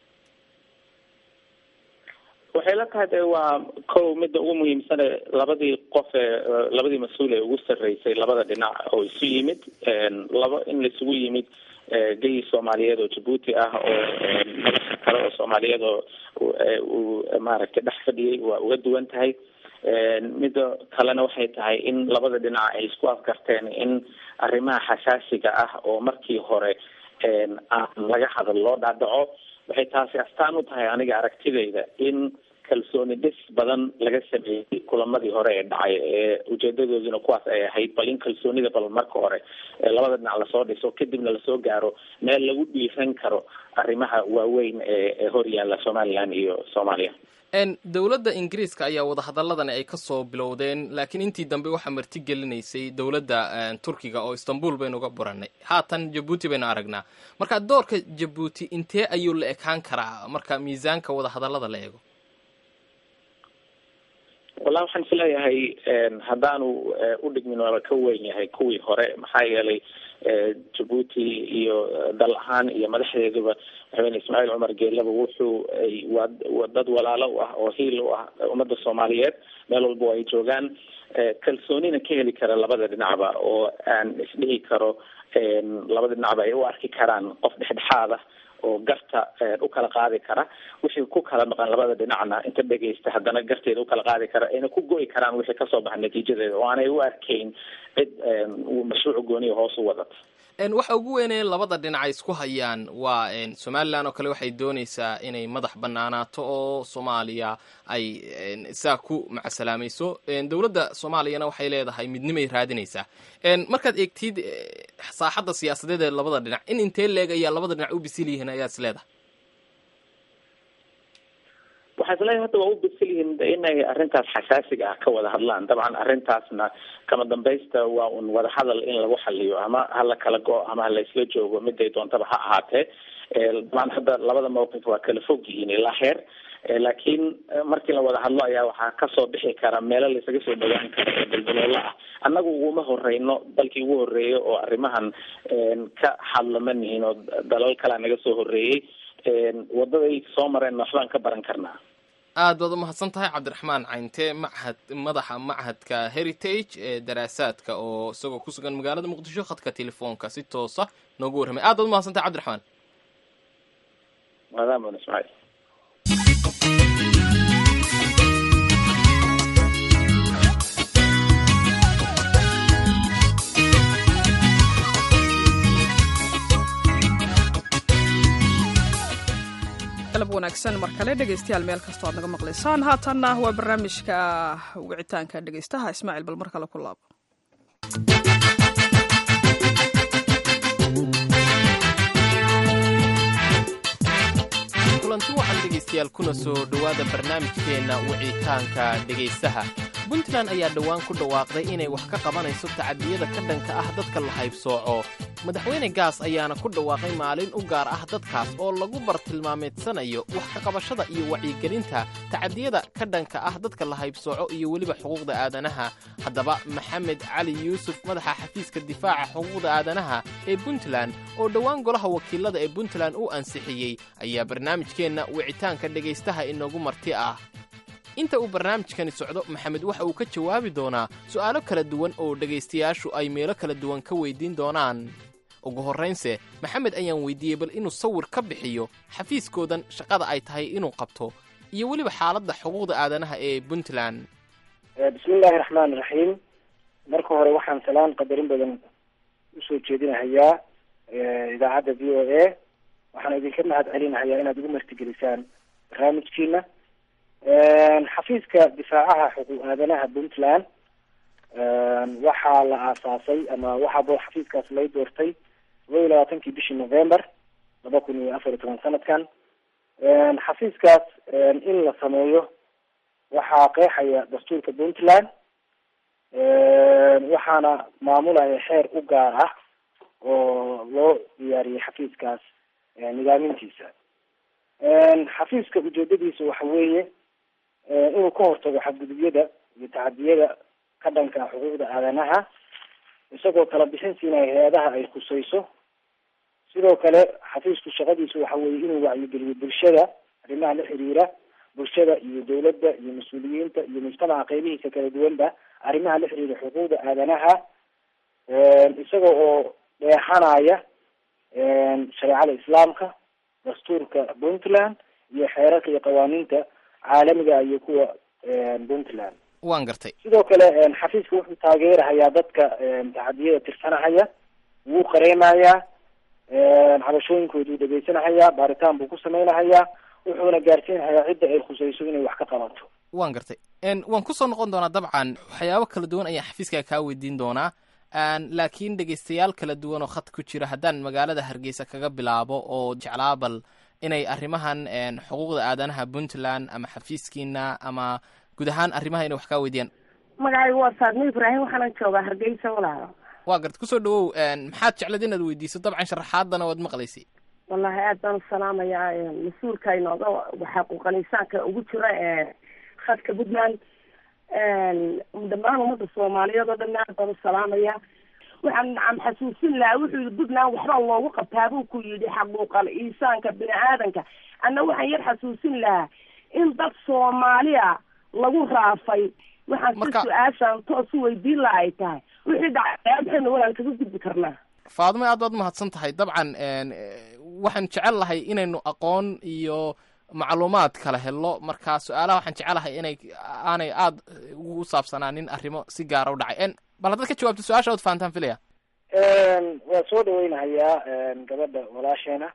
waxay la tahay de waa kow midda ugu muhiimsane labadii qof ee labadii mas-uul ee ugu sarreysay labada dhinac oo isu yimid laba in laisugu yimid geyi soomaaliyeed oo jabuuti ah oo madaxa kale oo soomaaliyeed oo uu maaragtay dhex fadhiyey waa uga duwan tahay midda kalena waxay tahay in labada dhinac ay isku afgarteen in arrimaha xasaasiga ah oo markii hore aan laga hadal loo dhaadhaco waxay taasi astaan u tahay aniga aragtidayda in kalsooni dhis badan laga sameeyey kulamadii hore ee dhacay ee ujeedadooduna kuwaas ay ahayd bal in kalsoonida bal marka hore labada dhinac lasoo dhiso kadibna lasoo gaaro meel lagu dhiiran karo arrimaha waaweyn ee hor yaalla somaliland iyo soomaaliya dowladda ingiriiska ayaa wadahadaladani ay kasoo bilowdeen laakiin intii dambe waxaa marti gelinaysay dowladda turkiga oo istanbul baynu uga buranay haatan jabuuti baynu aragnaa marka doorka jabuuti intee ayuu la ekaan karaa marka miisaanka wadahadalada la eego wallahi waxaan isleeyahay haddaanu udhigmin waaba ka weyn yahay kuwii hore maxaa yeelay jabuuti iyo dal ahaan iyo madaxdeeduba madaxweyne ismaaciil cumar geelaba wuxuu waa dad walaalo u ah oo hiil u ah ummadda soomaaliyeed meel walba ay joogaan kalsoonina ka heli kara labada dhinacba oo aan isdhihi karo labada dhinacba ay u arki karaan qof dhexdhexaad ah oo garta u kala qaadi kara wixii ku kala maqan labada dhinacna inta dhegaysta haddana garteeda ukala qaadi kara ayna ku go'i karaan wixii kasoo baxa natiijadeeda oo aanay u arkayn cid mashruuc gooniya hoos u wadata waxa ugu weynee labada dhinac ay isku hayaan waa somalilan oo kale waxay dooneysaa inay madax banaanaato oo soomaaliya ay saa ku macasalaamayso dowladda soomaaliyana waxay leedahay midnimay raadinaysaa markaad eegtid saaxadda siyaasadeed ee labada dhinac in intee leeg ayaa labada dhinac u bisil yihiin ayaa is leedahay waxaa isleeyahay hadda waa u bisil yihiin inay arrintaas xasaasiga ah ka wada hadlaan dabcan arrintaasna kama dambaysta waa un wada hadal in lagu xaliyo ama hala kala go- ama hala isla joogo miday doontaba ha ahaatee dabcan hadda labada mawqif waa kala fog yihiin ilaa heer laakiin markii la wada hadlo ayaa waxaa kasoo bixi kara meelo laisaga soo dhawaan karo oo daldaloolo ah annagu uguma horeyno dalkii ugu horeeyay oo arrimahan ka hadla ma nihin oo dalal kalea naga soo horeeyey wadaday soo mareen waxbaan ka baran karnaa aad baad umahadsan tahay cabdiraxmaan cayntee machad madaxa machadka heritage ee daraasaadka oo isagoo ku sugan magaalada muqdisho khadka telefoonka si toosa noogu warramay aad baad umahadsan tahay cabdiraxmaan maadaama ismaaciil galab wanaagsan mar kale dhegaystayaal meel kastoo aad naga maqlaysaan haatanna waa barnaamijka wicitaanka dhegaystaha ismaaciil bal mar kale ku laabo kulanti waxaan dhegaystayaal kuna soo dhowaada barnaamijkeenna wicitaanka dhegaystaha puntland ayaa dhowaan ku dhawaaqday inay wax ka qabanayso tacadiyada ka dhanka ah dadka la haybsooco madaxweyne gaas ayaana ku dhawaaqay maalin u gaar ah dadkaas oo lagu bartilmaameedsanayo wax ka qabashada iyo wacyigelinta tacadiyada ka dhanka ah dadka la haybsooco iyo weliba xuquuqda aadanaha haddaba maxamed cali yuusuf madaxa xafiiska difaaca xuquuqda aadanaha ee puntland oo dhowaan golaha wakiilada ee puntland uu ansixiyey ayaa barnaamijkeenna wicitaanka dhegaystaha inoogu marti ah inta uu barnaamijkani socdo maxamed waxa uu ka jawaabi doonaa su'aalo kala duwan oo dhegaystayaashu ay meelo kala duwan ka weydiin doonaan ugu horraynse maxamed ayaan weydiiyey bal inuu sawir ka bixiyo xafiiskoodan shaqada ay tahay inuu qabto iyo weliba xaaladda xuquuqda aadanaha ee puntland bismiillaahi raxmaani raxiim marka hore waxaan salaan qadarin badan usoo jeedinahayaa idaacadda v o a waxaan idinka mahad celinahayaa inaad igu martigelisaan barnaamijkiina xafiiska difaacaha xuquuq aadanaha puntland waxaa la aasaasay ama waxaa xafiiskaas lay doortay todoba iyo labaatankii bishii november laba kun iyo afar iyo toban sanadkan xafiiskaas in la sameeyo waxaa qeexaya dastuurka puntland waxaana maamulaya xeer u gaar ah oo loo diyaariyey xafiiskaas nidaamintiisa xafiiska ujeedadiisa waxa weeye inuu ka hortago xadgudubyada iyo tacadiyada ka dhanka xuquuqda aadanaha isagoo kala bixin siinaya hay-adaha ay khusayso sidoo kale xafiisku shaqadiisu waxa weeye inuu wacyigeliyo bulshada arrimaha la xiriira bulshada iyo dawladda iyo mas-uuliyiinta iyo mujtamaca qeybihiisa kala duwanba arrimaha la xiriira xuquuqda aadanaha isaga oo dheexanaya shareecada islaamka dastuurka puntland iyo xeerarka iyo qawaaniinta caalamiga iyo kuwa puntland waan gartay sidoo kale xafiiska wuxuu taageerahayaa dadka tacadiyada tirsanahaya wuu qareemayaa cabashooyinkooduu dhegaysanahayaa baaritaan buu ku samaynahayaa wuxuuna gaarsiinahayaa cidda ay khusayso inay wax ka qabato waan gartay waan kusoo noqon doonaa dabcan waxyaabo kala duwan ayaan xafiiska kaa weydiin doonaa laakiin dhegaystayaal kala duwan oo khad ku jira haddaan magaalada hargeysa kaga bilaabo oo jeclaa bal inay arrimahan xuquuqda aadanaha puntland ama xafiiskiina ama guud ahaan arrimaha inay wax kaa weydiiyaan magacaygu waa saadmo ibraahim waxaana joogaa hargeysa walaalo waa garta kusoo dhawow maxaad jeclad inaad weydiiso dabcan sharaxaadana waad maqlaysay wallahi aad baan u salaamayaa mas-uulka inooga xaquuqal insaanka ugu jira khadka puntland dhammaan ummadda soomaaliyeed oo dhan aad baan u salaamaya waxaan nacam xasuusin lahaa wuxuu yihi puntland waxbaa loogu qabtaa buu ku yidhi xaquuqal insaanka bini aadanka anna waxaan yar xasuusin lahaa in dad soomaaliya lagu raafay waxaan si su-aashaan toos u weydiin laha ay tahay wixii dhacay maxaynu walaan kaga gudbi karnaa faadmo aad baad mahadsan tahay dabcan waxaan jecel lahay inaynu aqoon iyo macluumaad kala helo marka su-aalaha waxaan jecelahay inay aanay aada ugu saabsanaanin arrimo si gaara u dhacay bal haddaad ka jawaabto su-aasha ood fahantaan filaya waa soo dhaweynahayaa gabadha walaasheena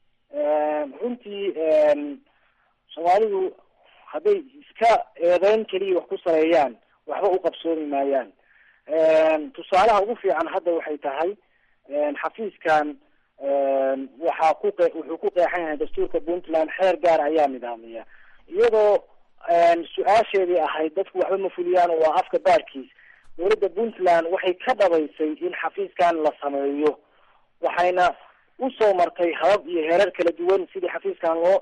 runtii soomaalidu hadday iska eedeyn keliya wax ku sareeyaan waxba u qabsoomi maayaan tusaalaha ugu fiican hadda waxay tahay xafiiskan waxaa ku qe wuxuu ku qeexan yahay dastuurka puntland xeer gaar ayaa nidaamiya iyadoo su-aasheedii ahayd dadku waxba ma fuliyaan oo waa afka baarkiis dowladda puntland waxay ka dhabaysay in xafiiskan la sameeyo waxayna usoo martay habab iyo heerar kala duwan sidii xafiiskan loo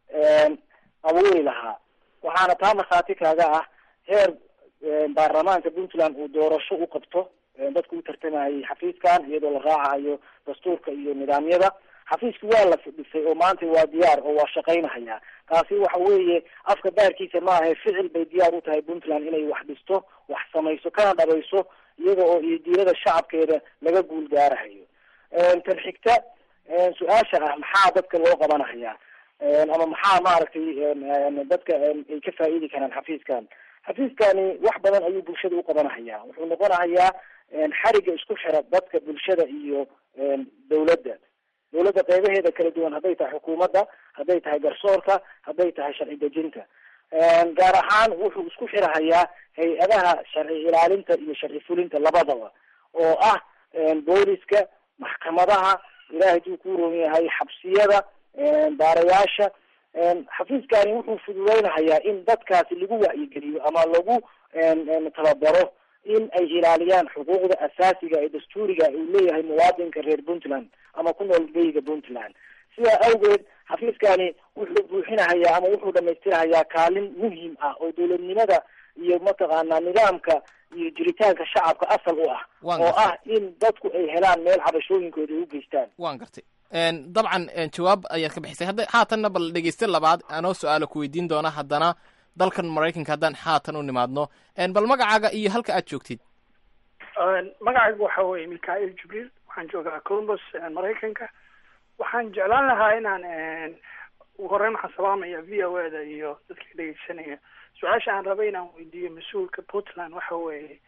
abuuri lahaa waxaana taa markhaati kaaga ah heer baarlamaanka puntland uu doorasho u qabto dadku u tartamayay xafiiskan iyadoo la raacahayo dastuurka iyo nidaamyada xafiiski waa la dhisay oo maanta waa diyaar oo waa shaqaynahaya taasi waxa weeye afka baarkiisa ma ahe ficil bay diyaar u tahay puntland inay wax dhisto wax samayso kana dhabayso iyada oo iyo diirada shacabkeeda laga guul gaarahayo tan xigta su-aasha ah maxaa dadka loo qabanahaya ama maxaa maaragtay dadka ay ka faa'iidi karaan xafiiskan xafiiskani wax badan ayuu bulshada u qabanahaya wuxuu noqonahayaa xariga isku xira dadka bulshada iyo dawladda dawladda qeybaheeda kala duwan hadday tahay xukuumadda hadday tahay garsoorka hadday tahay sharci dejinta gaar ahaan wuxuu isku xirahayaa hay-adaha sharci ilaalinta iyo sharci fulinta labadaba oo ah booliska maxkamadaha ilahay duu ku roon yahay xabsiyada baarayaasha xafiiskani wuxuu fududeynahayaa in dadkaasi lagu wacyigeliyo ama lagu tababaro in ay ilaaliyaan xuquuqda asaasiga ee dastuuriga uu leeyahay muwaadinka reer puntland ama ku nool beyga puntland sidaa awgeed xafiiskani wuxuu buuxinahayaa ama wuxuu dhamaystirahayaa kaalin muhim ah oo dowladnimada iyo mataqaanaa nidaamka iyo jiritaanka shacabka asal u ah oo ah in dadku ay helaan meel cabashooyinkooda u geystaan waan gartay dabcan jawaab ayaad ka bixisay hadda haatanna bal dhegeyste labaad anoo su-aala ku weydiin doona haddana dalkan maraykanka haddaan haatan u nimaadno bal magacaaga iyo halka aad joogtid magacaygu waxa weeye mikael jibriil waxaan joogaa columbus maraykanka waxaan jeclaan lahaa inaan ugu horeyn waxaan salaamaya v o e da iyo dadka dhegeysanaya su-aasha aan rabay inaan weydiiyo mas-uulka puntland waxa weeye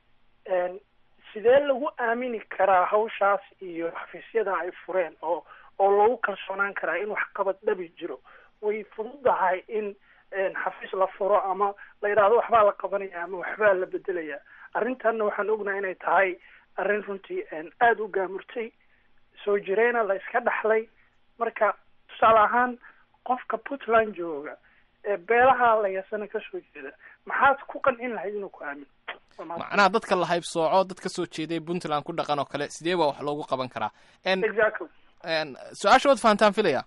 sidee lagu aamini karaa hawshaas iyo xafiisyada ay fureen oo oo lagu kalsoonaan karaa in waxqabad dhabi jiro way fududahay in xafiis la furo ama la yidhaahdo waxbaa la qabanaya ama waxbaa la bedelaya arrintanna waxaan ognahay inay tahay arrin runtii aada u gaamurtay soo jireyna la iska dhaxlay marka tusaale ahaan qofka puntland jooga ee beelaha layasana kasoo jeeda maxaad ku qancin lahayd inuu ku aamino macnaha dadka la haybsooco dad ka soo jeeday puntland ku dhaqan oo kale sidee baa wax loogu qaban karaa exactly su-aasha waad fahantaan filaya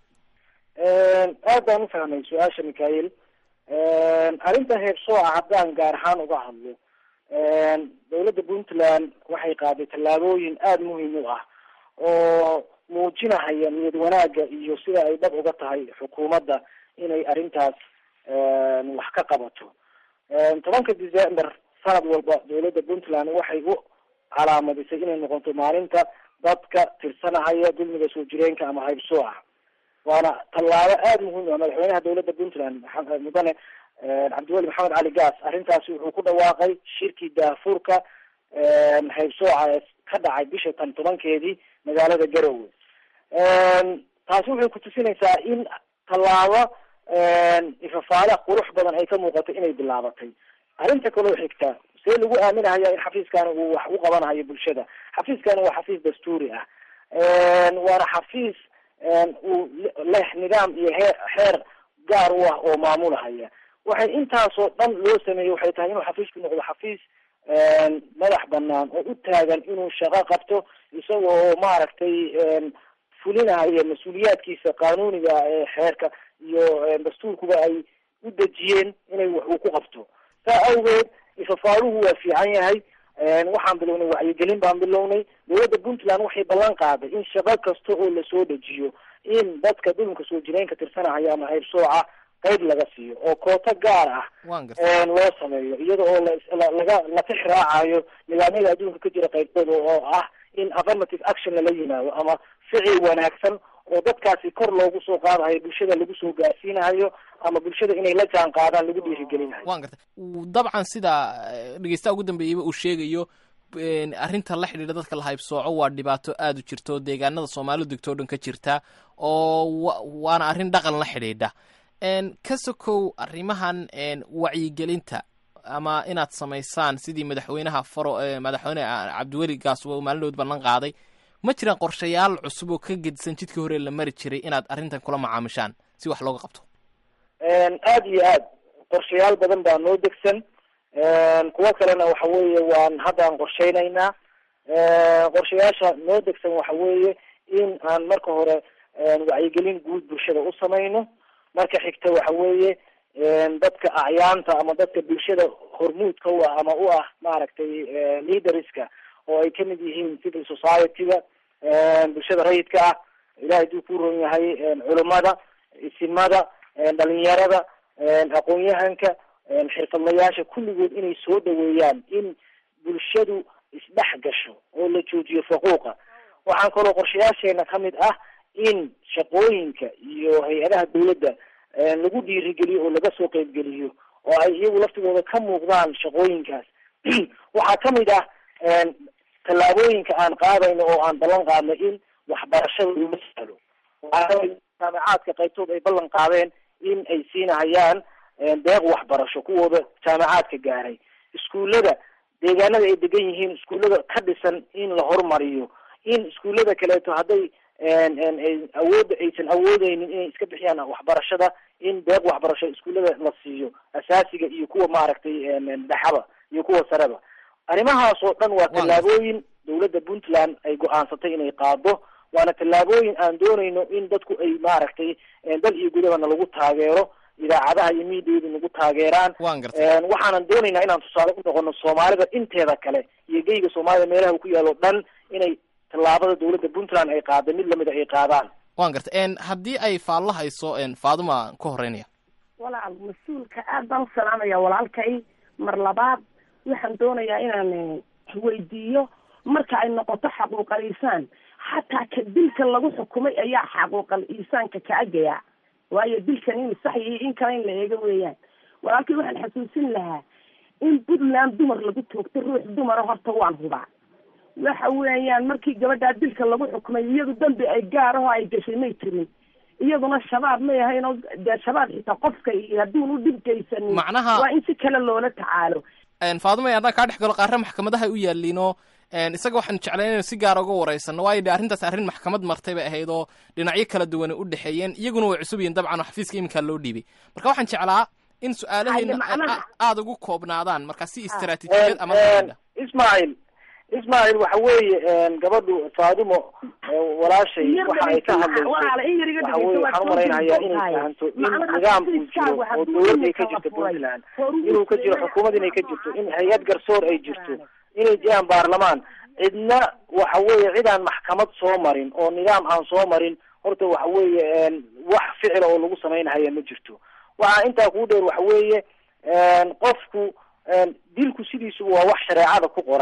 aad baan u fahmay su-aasha mikael arrinta heebsooca haddaan gaar ahaan uga hadlo dawladda puntland waxay qaaday tallaabooyin aada muhiim u ah oo muujinahaya niyad wanaagga iyo sida ay dhab uga tahay xukuumadda inay arrintaas wax ka qabato tobanka december sanad walba dawladda puntland waxay u calaamadisay inay noqoto maalinta dadka tirsanahaya dulmiga soo jireenka ama haybsooca waana tallaabo aada muhiim ah madaxweynaha dawladda puntland mudane cabdiweli maxamed cali gaas arrintaasi wuxuu ku dhawaaqay shirkii daafuurka haybsooca ee ka dhacay bisha tan tobankeedii magaalada garowe taasi waxay kutusinaysaa in tallaabo ifafaale qurux badan ay ka muuqato inay bilaabatay arrinta kaloo xigta see lagu aaminahaya in xafiiskani uu wax u qabanayo bulshada xafiiskani waa xafiis dastuuri ah waana xafiis uu leh nidaam iyo hee xeer gaar u ah oo maamulahaya waxay intaasoo dhan loo sameeyey waxay tahay inuu xafiisku noqdo xafiis madax banaan oo u taagan inuu shaqo qabto isaga oo maaragtay fulinaya mas-uuliyaadkiisa qanuuniga ee xeerka iyo dastuurkuba ay u dejiyeen inay wax uu ku qabto saa awgeed ifafaaluhu waa fiican yahay waxaan bilownay wacyigelin baan bilownay dowladda puntland waxay ballan qaaday in shaqo kasta oo lasoo dejiyo in dadka dhulunka soo jireenka tirsanahaya ama haybsooca qayb laga siiyo oo kooto gaar ah loo sameeyo iyada oo laga la tix raacayo nidaamyada adduunka ka jira qaybtooda oo ah in affirmative action lala yimaado ama ficil wanaagsan oo dadkaasi kor loogu soo qaadahayo bulshada lagu soo gaarsiinahayo ama bulshada inay la jaan qaadaan lagu dhiirigelinayo wan garta dabcan sida dhegeystaha ugu dambeeyeyba uu sheegayo arrinta la xidhiidha dadka la haybsooco waa dhibaato aada u jirto deegaanada soomaalidu degto o dhan ka jirta oo waana arrin dhaqan la xidhiidha ka sokow arrimahan wacyigelinta ama inaad samaysaan sidii madaxweynaha faro madaxweyne cabdiweli gaas uu maalinood ballan qaaday ma jiraan qorshayaal cusub oo ka gedisan jidkii hore la mari jiray inaad arrintan kula macaamishaan si wax looga qabto aada iyo aad qorshayaal badan baa noo degsan kuwo kalena waxa weeye waan haddaan qorsheynaynaa qorshayaasha noo degsan waxa weeye in aan marka hore wacyigelin guud bulshada u samayno marka xigta waxa weeye dadka acyaanta ama dadka bulshada hormuudka u ah ama u ah maaragtay leaderska oo ay kamid yihiin civil society-ga bulshada rayidka ah ilahay haduu ku ron yahay culimada isimada dhalinyarada aqoon-yahanka xirfadlayaasha kulligood inay soo dhaweeyaan in bulshadu isdhex gasho oo la joojiyo faquuqa waxaan kaloo qorshayaasheena kamid ah in shaqooyinka iyo hay-adaha dawladda lagu dhiirigeliyo oo laga soo qeybgeliyo oo ay iyagu laftigooda ka muuqdaan shaqooyinkaas waxaa kamid ah tallaabooyinka aan qaadayno oo aan ballan qaadno in waxbarashada lama sahlo jaamacaadka qaybtood ay ballan qaadeen in ay siinahayaan deeq waxbarasho kuwooda jaamacaadka gaaray iskuullada deegaanada ay degan yihiin iskuullada ka dhisan in la horumariyo in iskuullada kaleeto hadday awoodda aysan awoodeynin inay iska bixiyaan waxbarashada in deeq waxbarasho iskuullada la siiyo asaasiga iyo kuwa maaragtay dhexaba iyo kuwa sareba arrimahaas oo dhan waa tallaabooyin dawladda puntland ay go-aansatay inay qaado waana tallaabooyin aan doonayno in dadku ay maaragtay dal iyo gudabana lagu taageero idaacadaha iyo miidiyadu nagu taageeraan waxaanan doonaynaa inaan tusaale u noqono soomaalida inteeda kale iyo geyga soomaalida meelaha uu ku yaalo dhan inay tallaabada dawladda puntland ay qaada mid lamida ay qaadaan wan garta haddii ay faallo hayso faaduma ka horeynaya walaal mas-uulka aad baan u salaamaya walaalkay mar labaad waxaan doonayaa inaan weydiiyo marka ay noqoto xaquuqal iisaan xataa ka dilka lagu xukumay ayaa xaquuqal iisaanka ka agaya waayo dilkan in sax iyo in kale in la eego weeyaan walaalkay waxaan xasuusin lahaa in puntland dumar lagu toogto ruux dumara horta waan hubaa waxa weeyaan markii gabadhaa dilka lagu xukumay iyadu dambi ay gaar aho ay gashay may jirin iyaduna shabaab may ahayn oo dee shabaab xitaa qofka iyo hadduun u dhibgaysanin Macnaha- waa in si kale loola tacaalo faaduma haddaan kaa dhex galo qaarre maxkamadaha u yaaliinoo isaga waxaan jeclayn inaynu si gaara uga waraysano waayo de arrintaas arrin maxkamad martay bay ahayd oo dhinacyo kala duwan u dhexeeyeen iyaguna way cusub yihiin dabcan oo xafiiska iminkaa loo dhiibay marka waxaan jeclaa in su-aalaheena Ay, macnaha- aada ugu koobnaadaan marka si istaraatiijiyad ama la ismail ismail waxa weeye gabadhu faadumo walaashay Yar waxa ay ka dhegeyso, walaala, in yar iga hadlayso waxa dhegeyso, weeye waad waxaan soo umalaynayaa inay jeedin fahanto in tahay. Macnaha nidaam uu xafiiskaagu jiro oo hadduu dowladda ay iminka ka jirto la furay, puntland horumarka inuu ka jiro iyo xukuumad inay ka jirto in hay-ad garsoor ay jirto inay jiraan baarlamaan cidna waxa weeye cid aan maxkamad soo marin oo nidaam aan soo marin horta waxa weeye wax ficila oo lagu samaynahaya ma jirto waxaa intaa kuu dheer waxa weeye qofku dilku sidiisuba waa wax shareecada ku qoran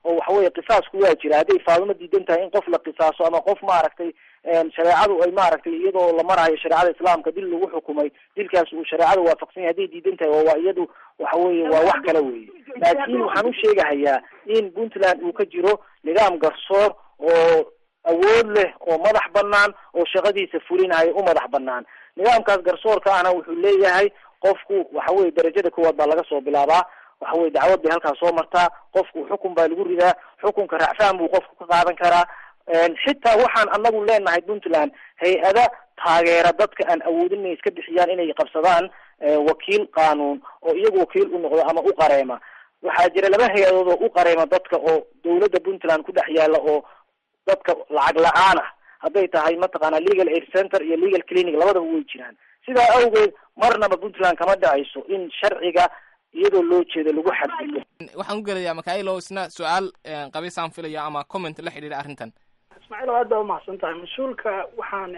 oo waxaweye qisaasku waa jira hadday faadimo diidan tahay in qof la qisaaso ama qof maaragtay shareecadu ay maaragtay iyadoo la marayo shareecada islaamka dil lagu xukumay dilkaas uu shareecada waafaqsan yahay hadday diidan tahay waa waa iyadu waxa weye waa wax kale weye laakiin waxaan u sheegahayaa in puntland uu ka jiro nidaam garsoor oo awood leh oo madax banaan oo shaqadiisa fulinayo u madax banaan nidaamkaas garsoorka ahna wuxuu leeyahay qofku waxa weye darajada koowaad baa laga soo bilaabaa waxa weye dacwad bay halkaas soo martaa qofku xukun baa lagu ridaa xukunka racfaan buu qofku ka qaadan karaa xitaa waxaan anagu leenahay puntland hay-ada taageera dadka aan awoodin inay iska bixiyaan inay qabsadaan wakiil qaanuun oo iyagu wakiil u noqdo ama u qareema waxaa jira laba hay-adood oo u qareema dadka oo dawladda puntland ku dhex yaala oo dadka lacag la-aan ah hadday tahay mataqaana legal aid center iyo legal clinic labadaba way jiraan sidaa awgeed marnaba puntland kama dhacayso in sharciga iyadoo loo jeedo lagu xadgudbo waxaan u gelayaa makailo isna su-aal qabiisaan filaya ama comment la xidhiidha arrintan ismaaciil oo aad baa umahadsan tahay mas-uulka waxaan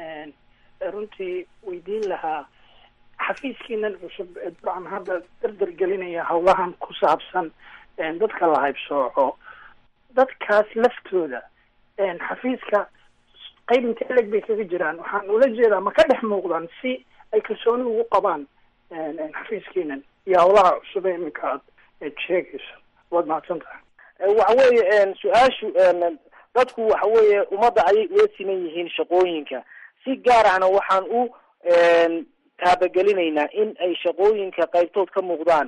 runtii weydiin lahaa xafiiskiinan cusub ee dabcan hadda dardar gelinaya hawlahan ku saabsan dadka la haybsooco dadkaas laftooda xafiiska qayb intee leg bay kaga jiraan waxaan ula jeedaa ma ka dhex muuqdaan si ay kalsooni ugu qabaan xafiiskiinan iyo hawlaha cusub ee iminka aad sheegayso waad mahadsan tahay waxa weeye su-aashu dadku waxa weeye ummadda ayay ula siman yihiin shaqooyinka si gaar ahna waxaan u taabagelinaynaa in ay shaqooyinka qaybtood ka muuqdaan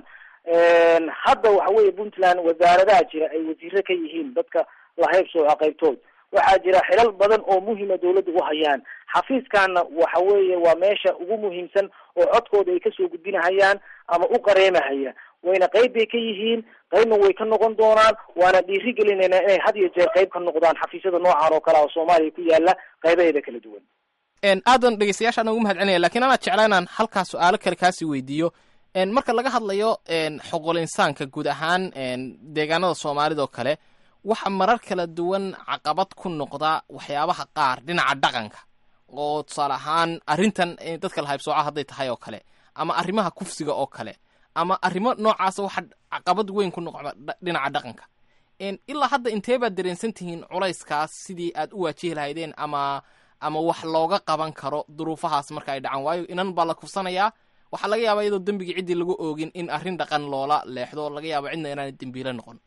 hadda waxa weeye puntland wasaaradaha jira ay wasiiro ka yihiin dadka la haybsooca qaybtood waxaa jira xilal badan oo muhima dawladda u hayaan xafiiskaana waxa weeye waa meesha ugu muhiimsan oo codkooda ay kasoo gudbinahayaan ama u qareemahaya wayna qayb bay ka yihiin qaybna way ka noqon doonaan waana dhiirigelinaynaa inay had iyo jeer qayb ka noqdaan xafiisyada noocan oo kale oo soomaaliya ku yaala qaybaheeda kala duwan aadan dhegeystayaashaan ugu mahad celinaya lakiin anaa jeclaa inaan halkaa su-aalo kale kaasi weydiiyo marka laga hadlayo xoqol insaanka guud ahaan deegaanada soomaalida oo kale waxa marar kala duwan caqabad ku noqda waxyaabaha qaar dhinaca dhaqanka oo tusaale ahaan arrintan dadka la haybsooca hadday tahay oo kale ama arrimaha kufsiga oo kale ama arrimo noocaasa waxa caqabad weyn ku noqda dhinaca dhaqanka ilaa hadda intee baad dareensan tihiin culayskaas sidii aad u waajihi lahaydeen ama ama wax looga qaban karo duruufahaas marka ay dhacaan waayo inan baa la kufsanayaa waxaa laga yaabaa iyadoo dembigii ciddii lagu oogin in arrin dhaqan loola leexdo laga yaaba cidna inaanay dembiile noqon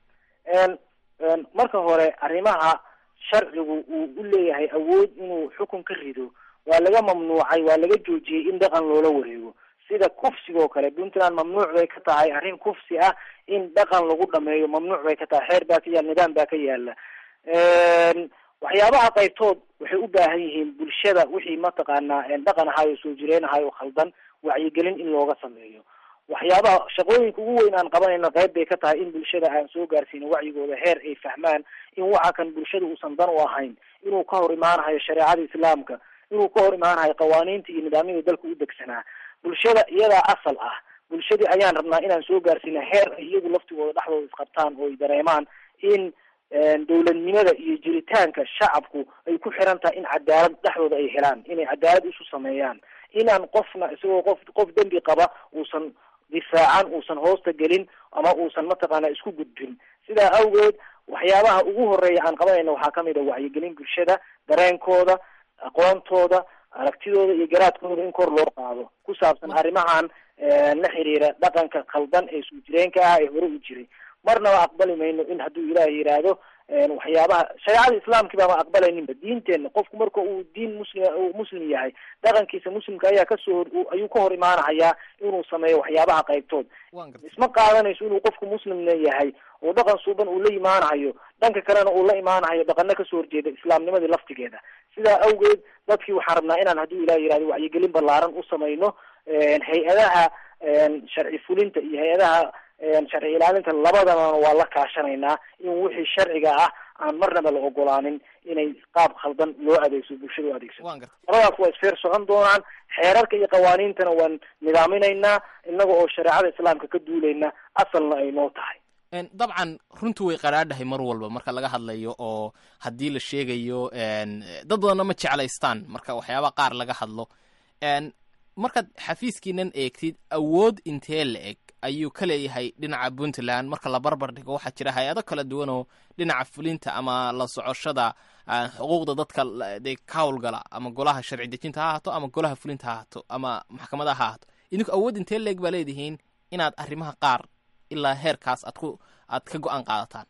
marka hore arrimaha sharcigu uu u leeyahay awood inuu xukun ka rido waa laga mamnuucay waa laga joojiyey in dhaqan loola wareego sida kufsiga oo kale puntland mamnuuc bay ka tahay arrin kufsi ah in dhaqan lagu dhameeyo mamnuuc bay ka tahay xeer baa ka yaala nidaam baa ka yaala waxyaabaha qaybtood waxay u baahan yihiin bulshada wixii mataqaanaa dhaqan ahaay oo soo jireen ahaay oo khaldan wacyigelin in looga sameeyo waxyaabaha shaqooyinka ugu weyn aan qabanayno qayb bay ka tahay in bulshada aan soo gaarsiino wacyigooda heer ay fahmaan in waxa kan bulshada uusan dan u ahayn inuu ka hor imaanahayo shareecada islaamka inuu ka hor imaanahayo qawaaniinta iyo nidaamyada dalka u degsanaa bulshada iyadaa asal ah bulshadii ayaan rabnaa inaan soo gaarsiino heer ay iyagu laftigooda dhexdooda isqabtaan oo ay dareemaan in dawladnimada iyo jiritaanka shacabku ay ku xiran tahay in cadaalad dhexdooda ay helaan inay cadaalad isu sameeyaan inaan qofna isagoo qof qof dembi qaba uusan difaacan uusan hoosta gelin ama uusan mataqaana isku gudbin sidaa awgeed waxyaabaha ugu horeeya aan qabanayna waxaa kamid a wacyigelin bulshada dareenkooda aqoontooda aragtidooda iyo garaadkooda in kor loo qaado ku saabsan arrimahan la xiriira dhaqanka khaldan ee soo jireenka ah ee hore u jiray marnaba aqbali mayno in hadduu ilaah yidhaahdo waxyaabaha shareecada islaamki baama aqbalayninba diinteenna qofku marka uu diin muslim uu muslim yahay dhaqankiisa muslimka ayaa kasoo hor ayuu ka hor imaanahayaa inuu sameeyo waxyaabaha qaybtood isma qaadanayso inuu qofku muslimna yahay oo dhaqan suuban uu la imaanahayo dhanka kalena uu la imaanahayo dhaqano kasoo horjeeda islaamnimadii laftigeeda sidaa awgeed dadkii waxaan rabnaa inaan hadduu ilah yihahdo wacyigelin ballaaran u samayno hay-adaha sharci fulinta iyo hay-adaha sharci ilaalinta labadabana waa la kaashanaynaa in wixii sharciga ah aan marnaba la ogolaanin inay qaab khaldan loo adeegso bulshada u adeegsato labadaas waa isfeer socon doonaan xeerarka iyo qawaaniintana waan nidaaminaynaa inaga oo shareecada islaamka ka duulayna asalna ay noo tahay dabcan runtu way qaraadhahay mar walba marka laga hadlayo oo haddii la sheegayo dad badanna ma jeclaystaan marka waxyaaba qaar laga hadlo markaad xafiiskiinan eegtid awood intee la eg ayuu ka leeyahay dhinaca puntland marka la barbar dhigo waxaa jira hay-ado kala duwan oo dhinaca fulinta ama la socoshada xuquuqda dadka dee ka howlgala ama golaha sharci dejinta ha ahaato ama golaha fulinta ha ahaato ama maxkamadaha ha ahaato idinku awood intee leeg baa leedihiin inaad arrimaha qaar ilaa heerkaas aad ku aad ka go-aan qaadataan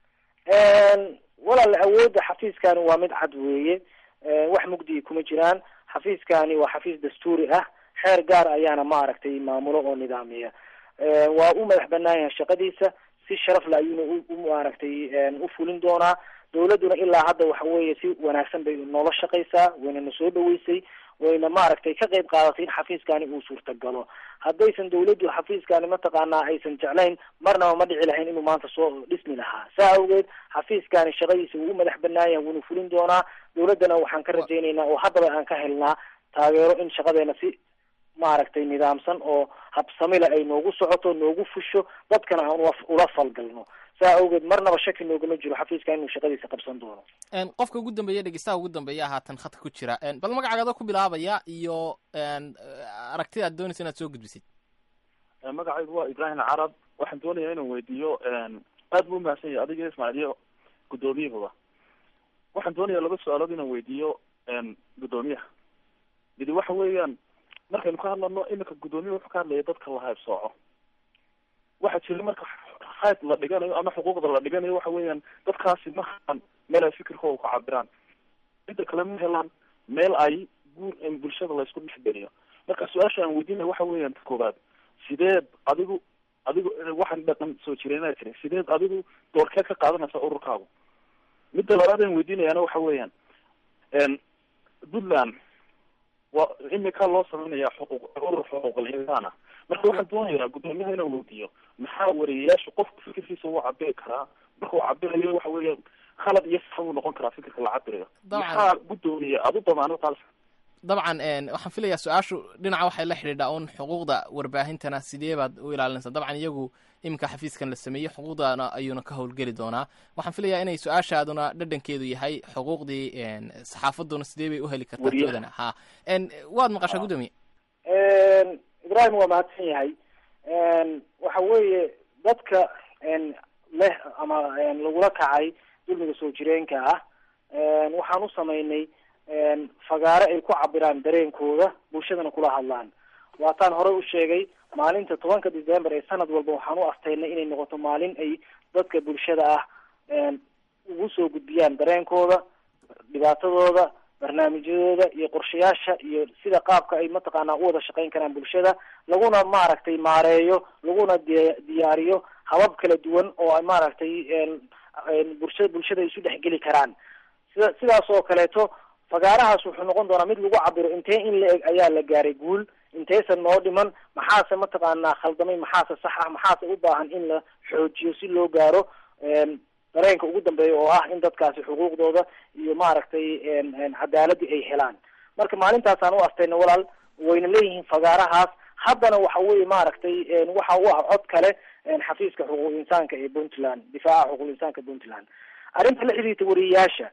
walaal awoodda xafiiskani waa mid cad weeye wax mugdiyi kuma jiraan xafiiskani waa xafiis dastuuri ah xeer gaar ayaana maaragtay maamulo oo nidaamiya waa u madax banaan yahay shaqadiisa si sharaf le ayuuna u maaragtay u fulin doonaa dawladduna ilaa hadda waxa weeye si wanaagsan bay noola shaqaysaa waynana soo dhaweysay wayna maaragtay ka qayb qaadatay in xafiiskani uu suurtagalo haddaysan dawladdu xafiiskani mataqaanaa aysan jeclayn marnaba ma dhici lahayn inuu maanta soo dhismi lahaa saa awgeed xafiiskani shaqadiisa wuu u madax banaan yahay wuuna fulin doonaa dawladdana waxaan ka rajaynaynaa oo haddaba aan ka helnaa taageero in shaqadeena si maaragtay nidaamsan oo habsamila ay noogu socoto noogu fusho dadkana aan ula falgalno saa awgeed marnaba shaki noogama jiro xafiiska inuu shaqadiisa qabsan doono qofka ugu dambeeya dhegeystaha ugu dambeeya haatan khadka ku jira bal magacaaga ku bilaabaya iyo aragtida ad doonaysa inaad soo gudbisid magacaygu waa ibrahim carab waxaan doonaya inaan weydiiyo aad buu umahadsan yahay adiga ismaaciil iyo guddoomiyahaba waxaan doonaya laba su-aalood inaan weydiiyo guddoomiyaha midi waxa weeyaan markaynu ka hadlano iminka guddoomiya wuxuu ka hadlaya dadka la haybsooco waxaa jira marka hayb la dhiganayo ama xuquuqda la dhiganayo waxa weeyaan dadkaasi ma helaan meel ay fikirkooda ku cabiraan inta kale ma helaan meel ay guur bulshada laysku dhexgeliyo marka su-aasha aan weydiinaya waxa weeyaan koobaad sideed adigu adigu waxaan dhaqan soo jireenaa jira sideed adigu doorkeed ka qaadanaysa ururkaagu midda labaad aan weydiinayaana waxa weeyaan puntland waa imika loo sameynaya xuquuq urur xuquuqal insaan ah marka waxaan doonayaa guddoomiyaha inaan weydiiyo maxaa wariyayaashu qofku fikirkiisa uu cabiri karaa marka uu cabirayo waxa weeya khalad iyo sax buu noqon karaa fikirka la cabirayo maxaa guddoomiya adu damaano qaal dabcan waxaan filayaa su-aashu dhinaca waxay la xidhiidhaa un xuquuqda warbaahintana sidee baad u ilaalinaysaa dabcan iyagu iminka xafiiskan la sameeyey xuquuqdana ayuuna ka howlgeli doonaa waxaan filayaa inay su-aashaaduna dhadhankeedu yahay xuquuqdii saxaafaduna sidee bay u heli kartaa toodana ha waad maqashaa guddoomiye ibrahim waa mahadsan yahay waxa weeye dadka leh ama lagula kacay dulmiga soo jireenka ah waxaan u samaynay fagaare ay ku cabiraan dareenkooda bulshadana kula hadlaan waataan horey u sheegay maalinta tobanka december ee sanad walba waxaan u asteynay inay noqoto maalin ay dadka bulshada ah ugu soo gudbiyaan dareenkooda dhibaatadooda barnaamijyadooda iyo qorshayaasha iyo sida qaabka ay mataqaanaa u wada shaqeyn karaan bulshada laguna maaragtay maareeyo laguna di diyaariyo habab kala duwan oo ay maaragtay bulsha bulshada ay isu dhexgeli karaan sida sidaas oo kaleeto fagaarahaas wuxuu noqon doonaa mid lagu cabiro intee in la eg ayaa la gaaray guul intaysan noo dhiman maxaase mataqaanaa khaldamay maxaase sax ah maxaase u baahan in la xoojiyo si loo gaaro dareenka ugu dambeeya oo ah in dadkaasi xuquuqdooda iyo maaragtay cadaaladii ay helaan marka maalintaasaan u astayna walaal wayna leeyihiin fagaarahaas haddana waxa weye maaragtay waxa u ah cod kale xafiiska xuquuq insaanka ee puntland difaaca xuquuq insaanka puntland arrinta la xiriirta wariyayaasha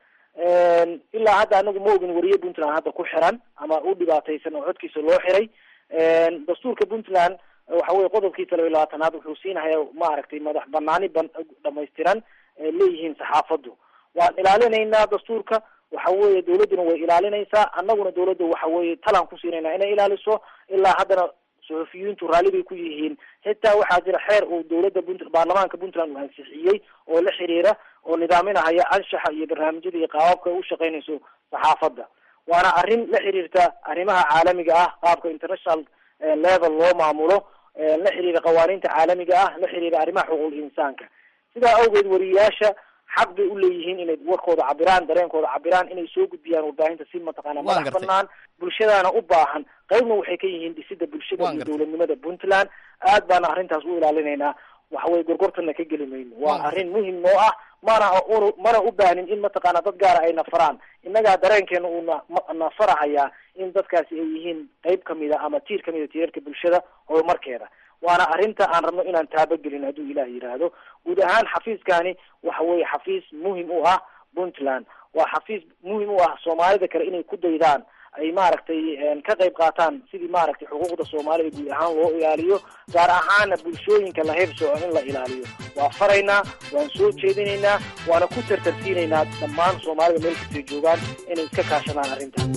ilaa hadda anagu ma ogin wariye puntland hadda ku xiran ama u dhibaataysan oo codkiisa loo xiray dastuurka puntland waxa weye qodobkiisa laba iyo labaatanaad wuxuu siinaya maaragtay madax banaani ban dhamaystiran leeyihiin saxaafaddu waan ilaalinaynaa dastuurka waxa weeye dawladduna way ilaalinaysaa annaguna dawladda waxa weeye talaan ku siinayna inay ilaaliso ilaa haddana suxufiyiintu raalli bay ku yihiin xitaa waxaa jira xeer uu dawladda punt baarlamaanka puntland uu ansixiyey oo la xiriira oo nidaaminahaya anshaxa iyo barnaamijyada iyo qaababka u shaqeynayso saxaafadda waana arrin la xiriirta arrimaha caalamiga ah qaabka international level loo maamulo la xiriira qawaaniinta caalamiga ah la xiriira arrimaha xuquuq insaanka sidaa awgeed wariyayaasha xaq bay u leeyihiin inay warkooda cabiraan dareenkooda cabiraan inay soo gudbiyaan warbaahinta si mataqaana madax banaan bulshadaana u baahan qaybna waxay ka yihiin dhisida bulshada iyo dowladnimada puntland aad baana arrintaas u ilaalinaynaa waxaweye gorgortana ka geli mayno waa arrin muhim noo ah mana mana u baahnin in mataqaana dad gaara ay nafaraan innagaa dareenkeena uu na nafarahayaa in dadkaasi ay yihiin qeyb kamida ama tiir kamida tiirarka bulshada horumarkeeda waana arrinta aan rabno inaan taabagelin hadduu ilaah yidhaahdo guud ahaan xafiiskani waxa weeye xafiis muhim u ah puntland waa xafiis muhim u ah soomaalida kale inay ku daydaan ay maaragtay ka qayb qaataan sidii maaragtay xuquuqda soomaalida guud ahaan loo ilaaliyo gaar ahaana bulshooyinka la heybsooco in la ilaaliyo waa faraynaa waan soo jeedinaynaa waana ku tartarsiinaynaa dhammaan soomaalida meel kastay joogaan inay iska kaashadaan arrintan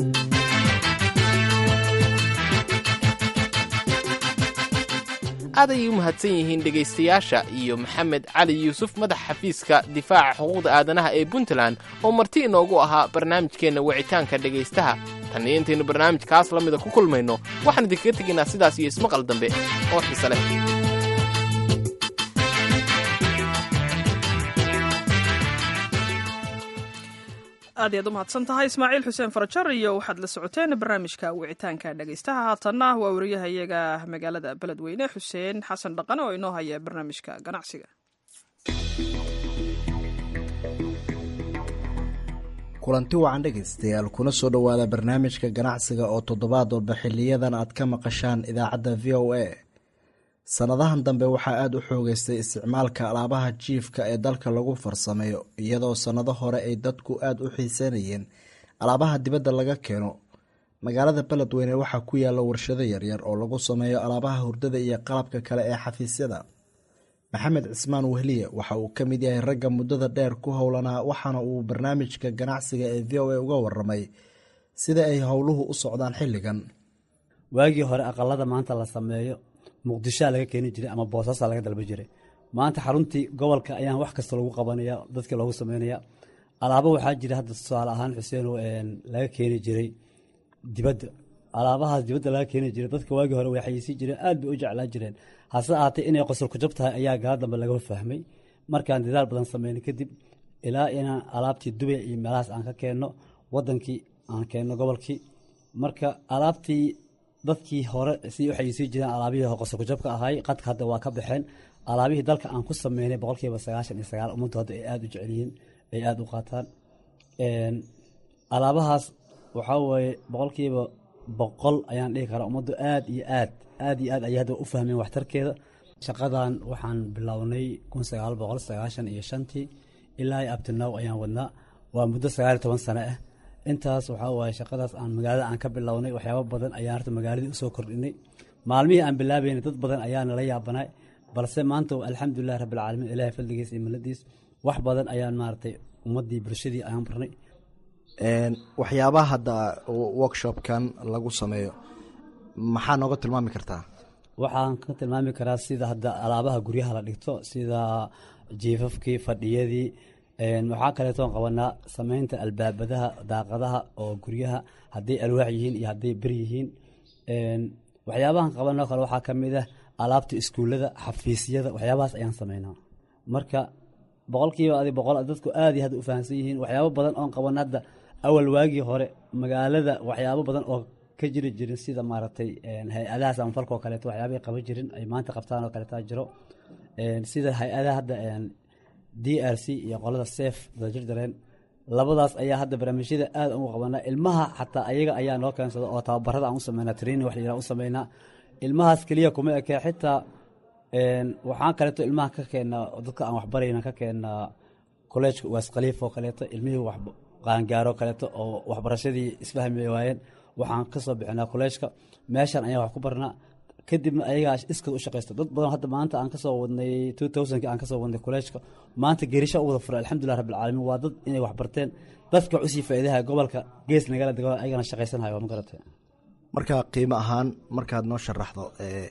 aad ayay u mahadsan yihiin dhegaystayaasha iyo maxamed cali yuusuf madax xafiiska difaaca xuquuqda aadanaha ee puntland oo marti inoogu ahaa barnaamijkeenna wicitaanka dhegaystaha tan iyo intaynu barnaamijkaas la mida ku kulmayno waxaan idinkaga tegaynaa sidaas iyo ismaqal dambe oo xiise leh aad iyaad u mahadsan tahay ismaaciil xuseen farajar iyo waxaad la socoteen barnaamijka wicitaanka dhegaystaha haatanna waa wariyaha iyaga magaalada beledweyne xuseen xasan dhaqane oo inoo haya barnaamijka ganacsiga kulanti wacan dhegaystayaal kuna soo dhowaada barnaamijka ganacsiga oo toddobaad walba xiliyadan aad ka maqashaan idaacadda v o a sannadahan dambe waxaa aada u xoogeystay isticmaalka alaabaha jiifka ee dalka lagu farsameeyo iyadoo sannado hore ay dadku aada u xiiseynayeen alaabaha dibadda laga keeno magaalada beledweyne waxaa ku yaalla warshado yaryar oo lagu sameeyo alaabaha hurdada iyo qalabka kale ee xafiisyada maxamed cismaan wehliye waxa uu ka mid yahay ragga muddada dheer ku howlanaa waxaana uu barnaamijka ganacsiga ee v o a uga waramay sida ay howluhu u socdaan xilligan waagii hore aqalada maanta la sameeyo muqdishoa laga keeni jiray ama boosaasaa laga dalba jiray maanta xaruntii gobolka ayaan wax kasta lagu qabanaya dadkii loogu sameynaya alaabo waxaa jira hadda tusaale ahaan xuseen laga keeni jiray dibadda alaabahaas dibadda laga keeni jiray dadka waagii hore way xayeysin jireen aad bay u jeclaan jireen hase ahaatee inay qosol ku jab tahay ayaa gaala dambe laga fahmay markaan dadaal badan sameynay kadib ilaa inaan alaabtii dubay iyo meelahaas aan ka keenno wadankii aan keenno gobolkii marka alaabtii dadkii hore si u xayeysin jireen alaabihii qosol ku jabka ahay qadka hadda waa ka baxeen alaabihii dalka aan ku sameynay boqolkiiba sagaashan iyo sagaal ummaddu hadda ay aada u jecelyihiin ay aada u qaataan alaabahaas waxaa weeye boqolkiiba boqol ayaan dhihi karaa ummaddu aad iyo aad aad iyo aad ayay hadda u fahmeen waxtarkeeda shaqadan waxaan bilownay kun sagaal boqol sagaashan iyo shantii ilaa abtinow ayaan wadnaa waa muddo sagaal iyo toban sano ah intaas waxaa waaye shaqadaas aan magaalada aan ka bilownay waxyaabo badan ayaan horta magaaladii usoo kordhinay maalmihii aan bilaabeynay dad badan ayaa nala yaabanay balse maanta alxamdulilahi rabbilcaalamiin ilaahay fadligiis iyo miladiis wax badan ayaan maaragtay ummaddii bulshadii ayaan barnay waxyaabaha hadda workshopkan lagu sameeyo maxaa nooga tilmaami kartaa waxaan ka tilmaami karaa sida hadda alaabaha guryaha la dhigto sida jiifafkii fadhiyadii waxaa kaleetoon qabanaa sameynta albaabadaha daaqadaha oo guryaha hadday alwaax yihiin iyo hadday bir yihiin waxyaabahan qabanoo kale waxaa ka mid ah alaabta iskuullada xafiisyada waxyaabahaas ayaan sameynaa marka boqolkiiba adi boqol dadku aad iyo aad u fahamsan yihiin waxyaabo badan oon qaban hadda awal waagii hore magaalada waxyaabo badan oo ka jiri jirin sida maaragtay hay-adaha samafalka oo kaleeto waxyaabay qaban jirin ay maanta qabtaan oo kaleeta jiro sida hay-adaha hadda d r c iyo qolada sef dadajir dareen labadaas ayaa hadda barnaamijyada aad ugu qabanaa ilmaha xataa ayaga ayaa noo keensada oo tababarada aan u sameynaa training wax la u sameynaa ilmahaas keliya kuma ekee xitaa waxaan kaleeto ilmaha ka keenaa dadka aan waxbarayna ka keenaa kolleejka uwaas khaliif oo kaleeto ilmihii qaangaaro kaleeto oo waxbarashadii isfahmi waayeen waxaan kasoo bixinaa kolleejka meeshan ayaan wax ku barnaa kadibna ayagaa iskood u shaqaysta dad badan hadda maanta aan kasoo wadnay two thousandki aan kasoo wadnay kolleejka maanta geerisha u wada furay alxamdulilah rabbilcaalamiin waa dad inay wax barteen dadka wax usii faa'iidaha gobolka gees nagala dego ayagana shaqaysanhayo ma garate marka qiimo ahaan markaad noo sharaxdo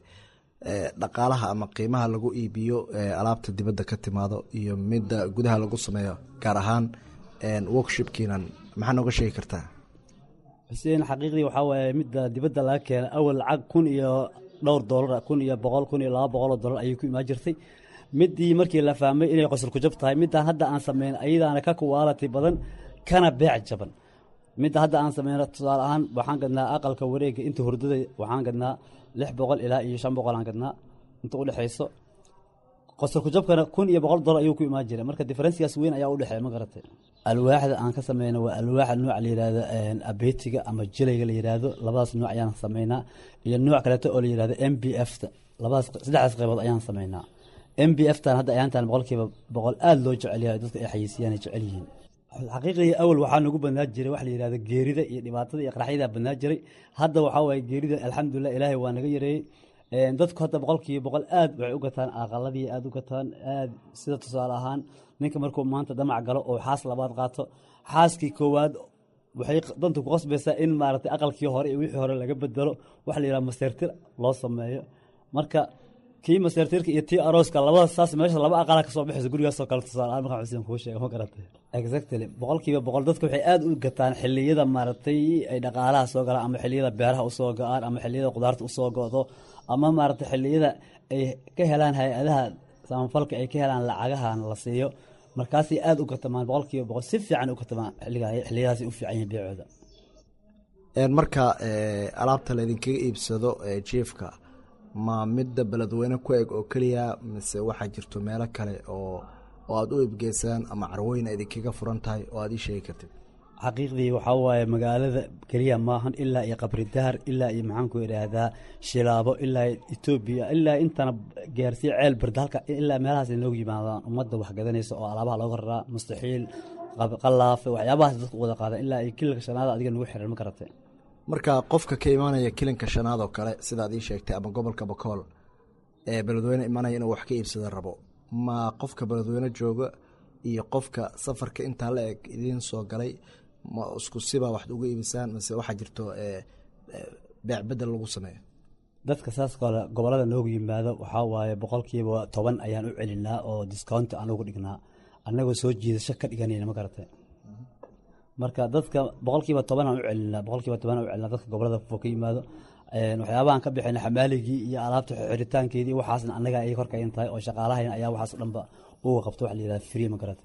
dhaqaalaha ama qiimaha lagu iibiyo alaabta dibadda ka timaado iyo midda gudaha lagu sameeyo gaar ahaan workshopkiinan maxaa nooga sheegi kartaa xuseen xaqiiqdii waxaa waaye midda dibadda laga keena awal lacag kun iyo dhowr doolar kun iyo boqol kun iyo laba boqol oo dollar ayay ku imaan jirtay midii markii la fahmay inay qosol ku jab tahay midaan hadda aan sameyn ayadaana ka kuwaalati badan kana beec jaban midda hadda aan sameyno tusaale ahaan waxaan gadnaa aqalka wareega inta hurdada waxaan gadnaa lix boqol ilaa iyo shan boqol aan gadnaa inta udhexayso qosol kujabkana kun iyo boqol dolar ayuu ku imaan jira marka diferensigaas weyn ayaa udhexeeya ma garatay alwaaxda aan ka sameyno waa alwaaxa nooca la yihahdo abetiga ama jilayga la yihahdo labadaas nooc ayaan sameynaa iyo nooc kaleeto oo la yihahdo m b f ta labadaas saddexdaas qaybood ayaan sameynaa m b f tan hadda ayaantan boqolkiiba boqol aada loo jecel yahay dadka ay xayeysiiyaan ay jecel yihiin xaqiiqii awal waxaa nagu badnaa jiray waxa la yidhahda geerida iyo dhibaatada iyo qaraxyada badnaa jiray hadda waxaa waaye geerida alxamdulilah ilaahay waa naga yareeyey dadku hadda boqolkiiba boqol aad waxay u gataan aqaladii aad u gataan aad sida tusaale ahaan ninka markuu maanta damac galo oo xaas labaad qaato xaaskii koowaad waxay danta ku qasbaysaa in maaragtay aqalkii hore iyo wixii hore laga bedelo waxa la yidhaha maseertir loo sameeyo marka kii maseertirka iyo tii arooska labada saas meesha laba aqala kasoo baxaysa gurigaasoo kale tusaale ahaan markaan xuseen kuu sheega ma garatay exactly boqolkiiba boqol dadka waxay aad u gataan xilliyada maaragtay ay dhaqaalaha soo galaan ama xilliyada beeraha usoo go-aan ama xilliyada qudaarta usoo go-do ama maaragtay xilliyada ay ka helaan hay-adaha samafalka ay ka helaan lacagahan la siiyo markaasay aad u gatamaan boqolkiiba boqol si fiican u gatamaan xilliyadaasi u fiican yihin beecooda marka alaabta laydinkaga iibsado jiefka ma midda beledweyne ku eg oo keliya mise waxaa jirto meelo kale oo oo aada u ibgeysaan ama carwooyin idinkaga furan tahay oo aad ii sheegi kartid xaqiiqdii waxaa waaye magaalada keliya maahan ilaa iyo qabri dahar ilaa iyo maxaanku idhaahdaa shilaabo ilaa etoobiya ilaa intana gaarsiya ceel barda halka ilaa meelahaas inoogu yimaadaan ummadda wax gadanaysa oo alaabaha looga raraa mustaxiil qalaafe waxyaabahaas dadku wada qaadaan ilaa iyo kilalka shanaada adiga nagu xiran ma garatay marka qofka ka imaanaya kilinka shanaad oo kale sidaad ii sheegtay ama gobolka bakool ee beledweyne imanaya inuu wax ka iibsada rabo ma qofka beledweyne jooga iyo qofka safarka intaa la eg idiin soo galay ma isku siba wax uga iibisaan mise waxaa jirto beec bedel lagu sameeyo dadka saas kale gobolada noogu yimaado waxaa waaye boqolkiiba toban ayaan u celinaa oo discount aan ugu dhignaa annagoo soo jiidasho ka dhiganayna ma garatay marka dadka boqolkiiba tobanaan u celinaa boqolkiiba tobanaan u celinaa dadka gobolada fog ka yimaado waxyaabahan ka bixina xamaaligii iyo alaabta xiritaankeedii waxaasna annaga ay korkayn tahay oo shaqaalahayna ayaa waxaas dhanba uga qabto waxa la yidhahda free ma garatay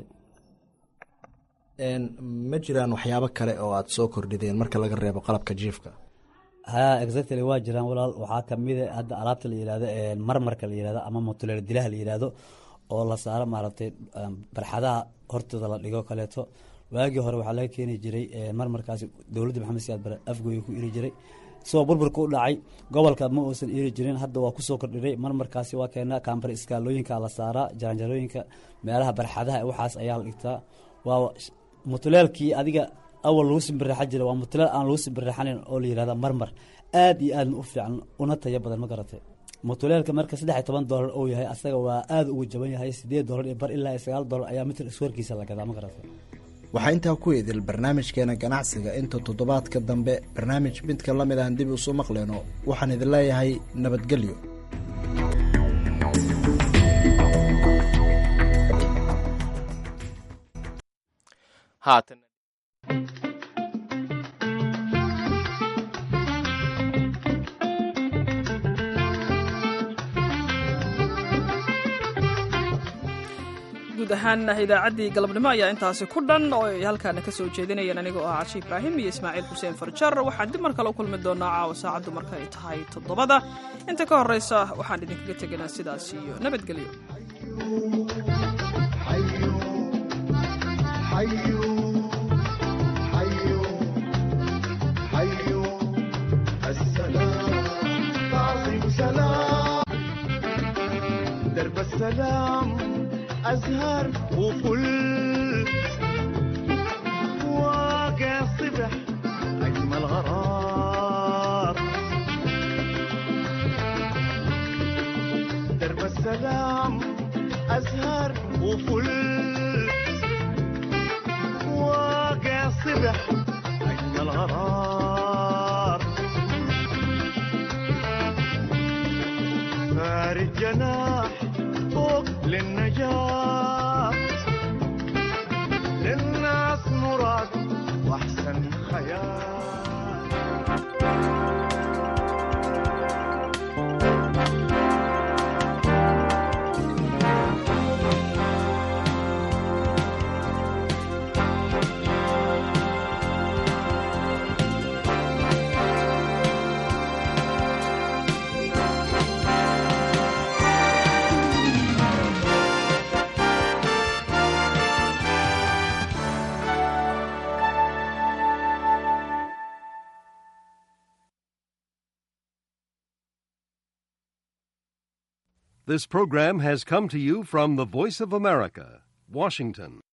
ma jiraan waxyaabo kale oo aada soo kordhideen marka laga reebo qalabka jiifka ha exactly waa jiraan walaal waxaa kamida hadda alaabta la yihahdo marmarka la yihahdo ama mutuleel dilaha la yihahdo oo la saaro maaragtay barxadaha hortooda la dhigo kaleeto waagii hore waxaa laga keeni jiray marmarkaasi dowladda maxamed siyaad bare afgooya ku iri jiray isagoo burburka u dhacay gobolka ma uusan iri jirin hadda waa kusoo kordhiray marmarkaasi waa keenaa kaambar iskaalooyinka la saaraa jaranjarooyinka meelaha barxadaha waxaas ayaa la dhigtaa waa mutuleelkii adiga awal lagu simbirreexan jiray waa mutuleel aan lagu simbirreexanin oo la yihahda marmar aad iyo aadna u fiican una tayo badan ma garatay mutuleelka marka saddex iyo toban doolar uu yahay asaga waa aada ugu jaban yahay sideed doolar iyo bar ilaa iyo sagaal doolar ayaa mitir iswarkiisa la gadaa ma garatay waxaa intaa ku idil barnaamijkeena ganacsiga inta toddobaadka dambe barnaamij midka la mid aan dib isu maqleyno waxaan idin leeyahay nabadgelyo haatan guud ahaan idaacaddii galabnimo ayaa intaasi ku dhan oo ay halkaana ka soo jeedinayeen anigoo ah cashi ibraahim iyo ismaaciil xuseen farjar waxaan dib mar kale u kulmi doonaa caawa saacaddu marka ay tahay toddobada inta ka horraysa waxaan idinkaga tegaynaa sidaas iyo nabadgelyo أزهر وفل واقع صبح أجمل غرار درب السلام أزهر وفل واقع صبح أجمل غرار فارد جناح فوق للنجاة للناس مراد واحسن خيال This program has come to you from the Voice of America, Washington.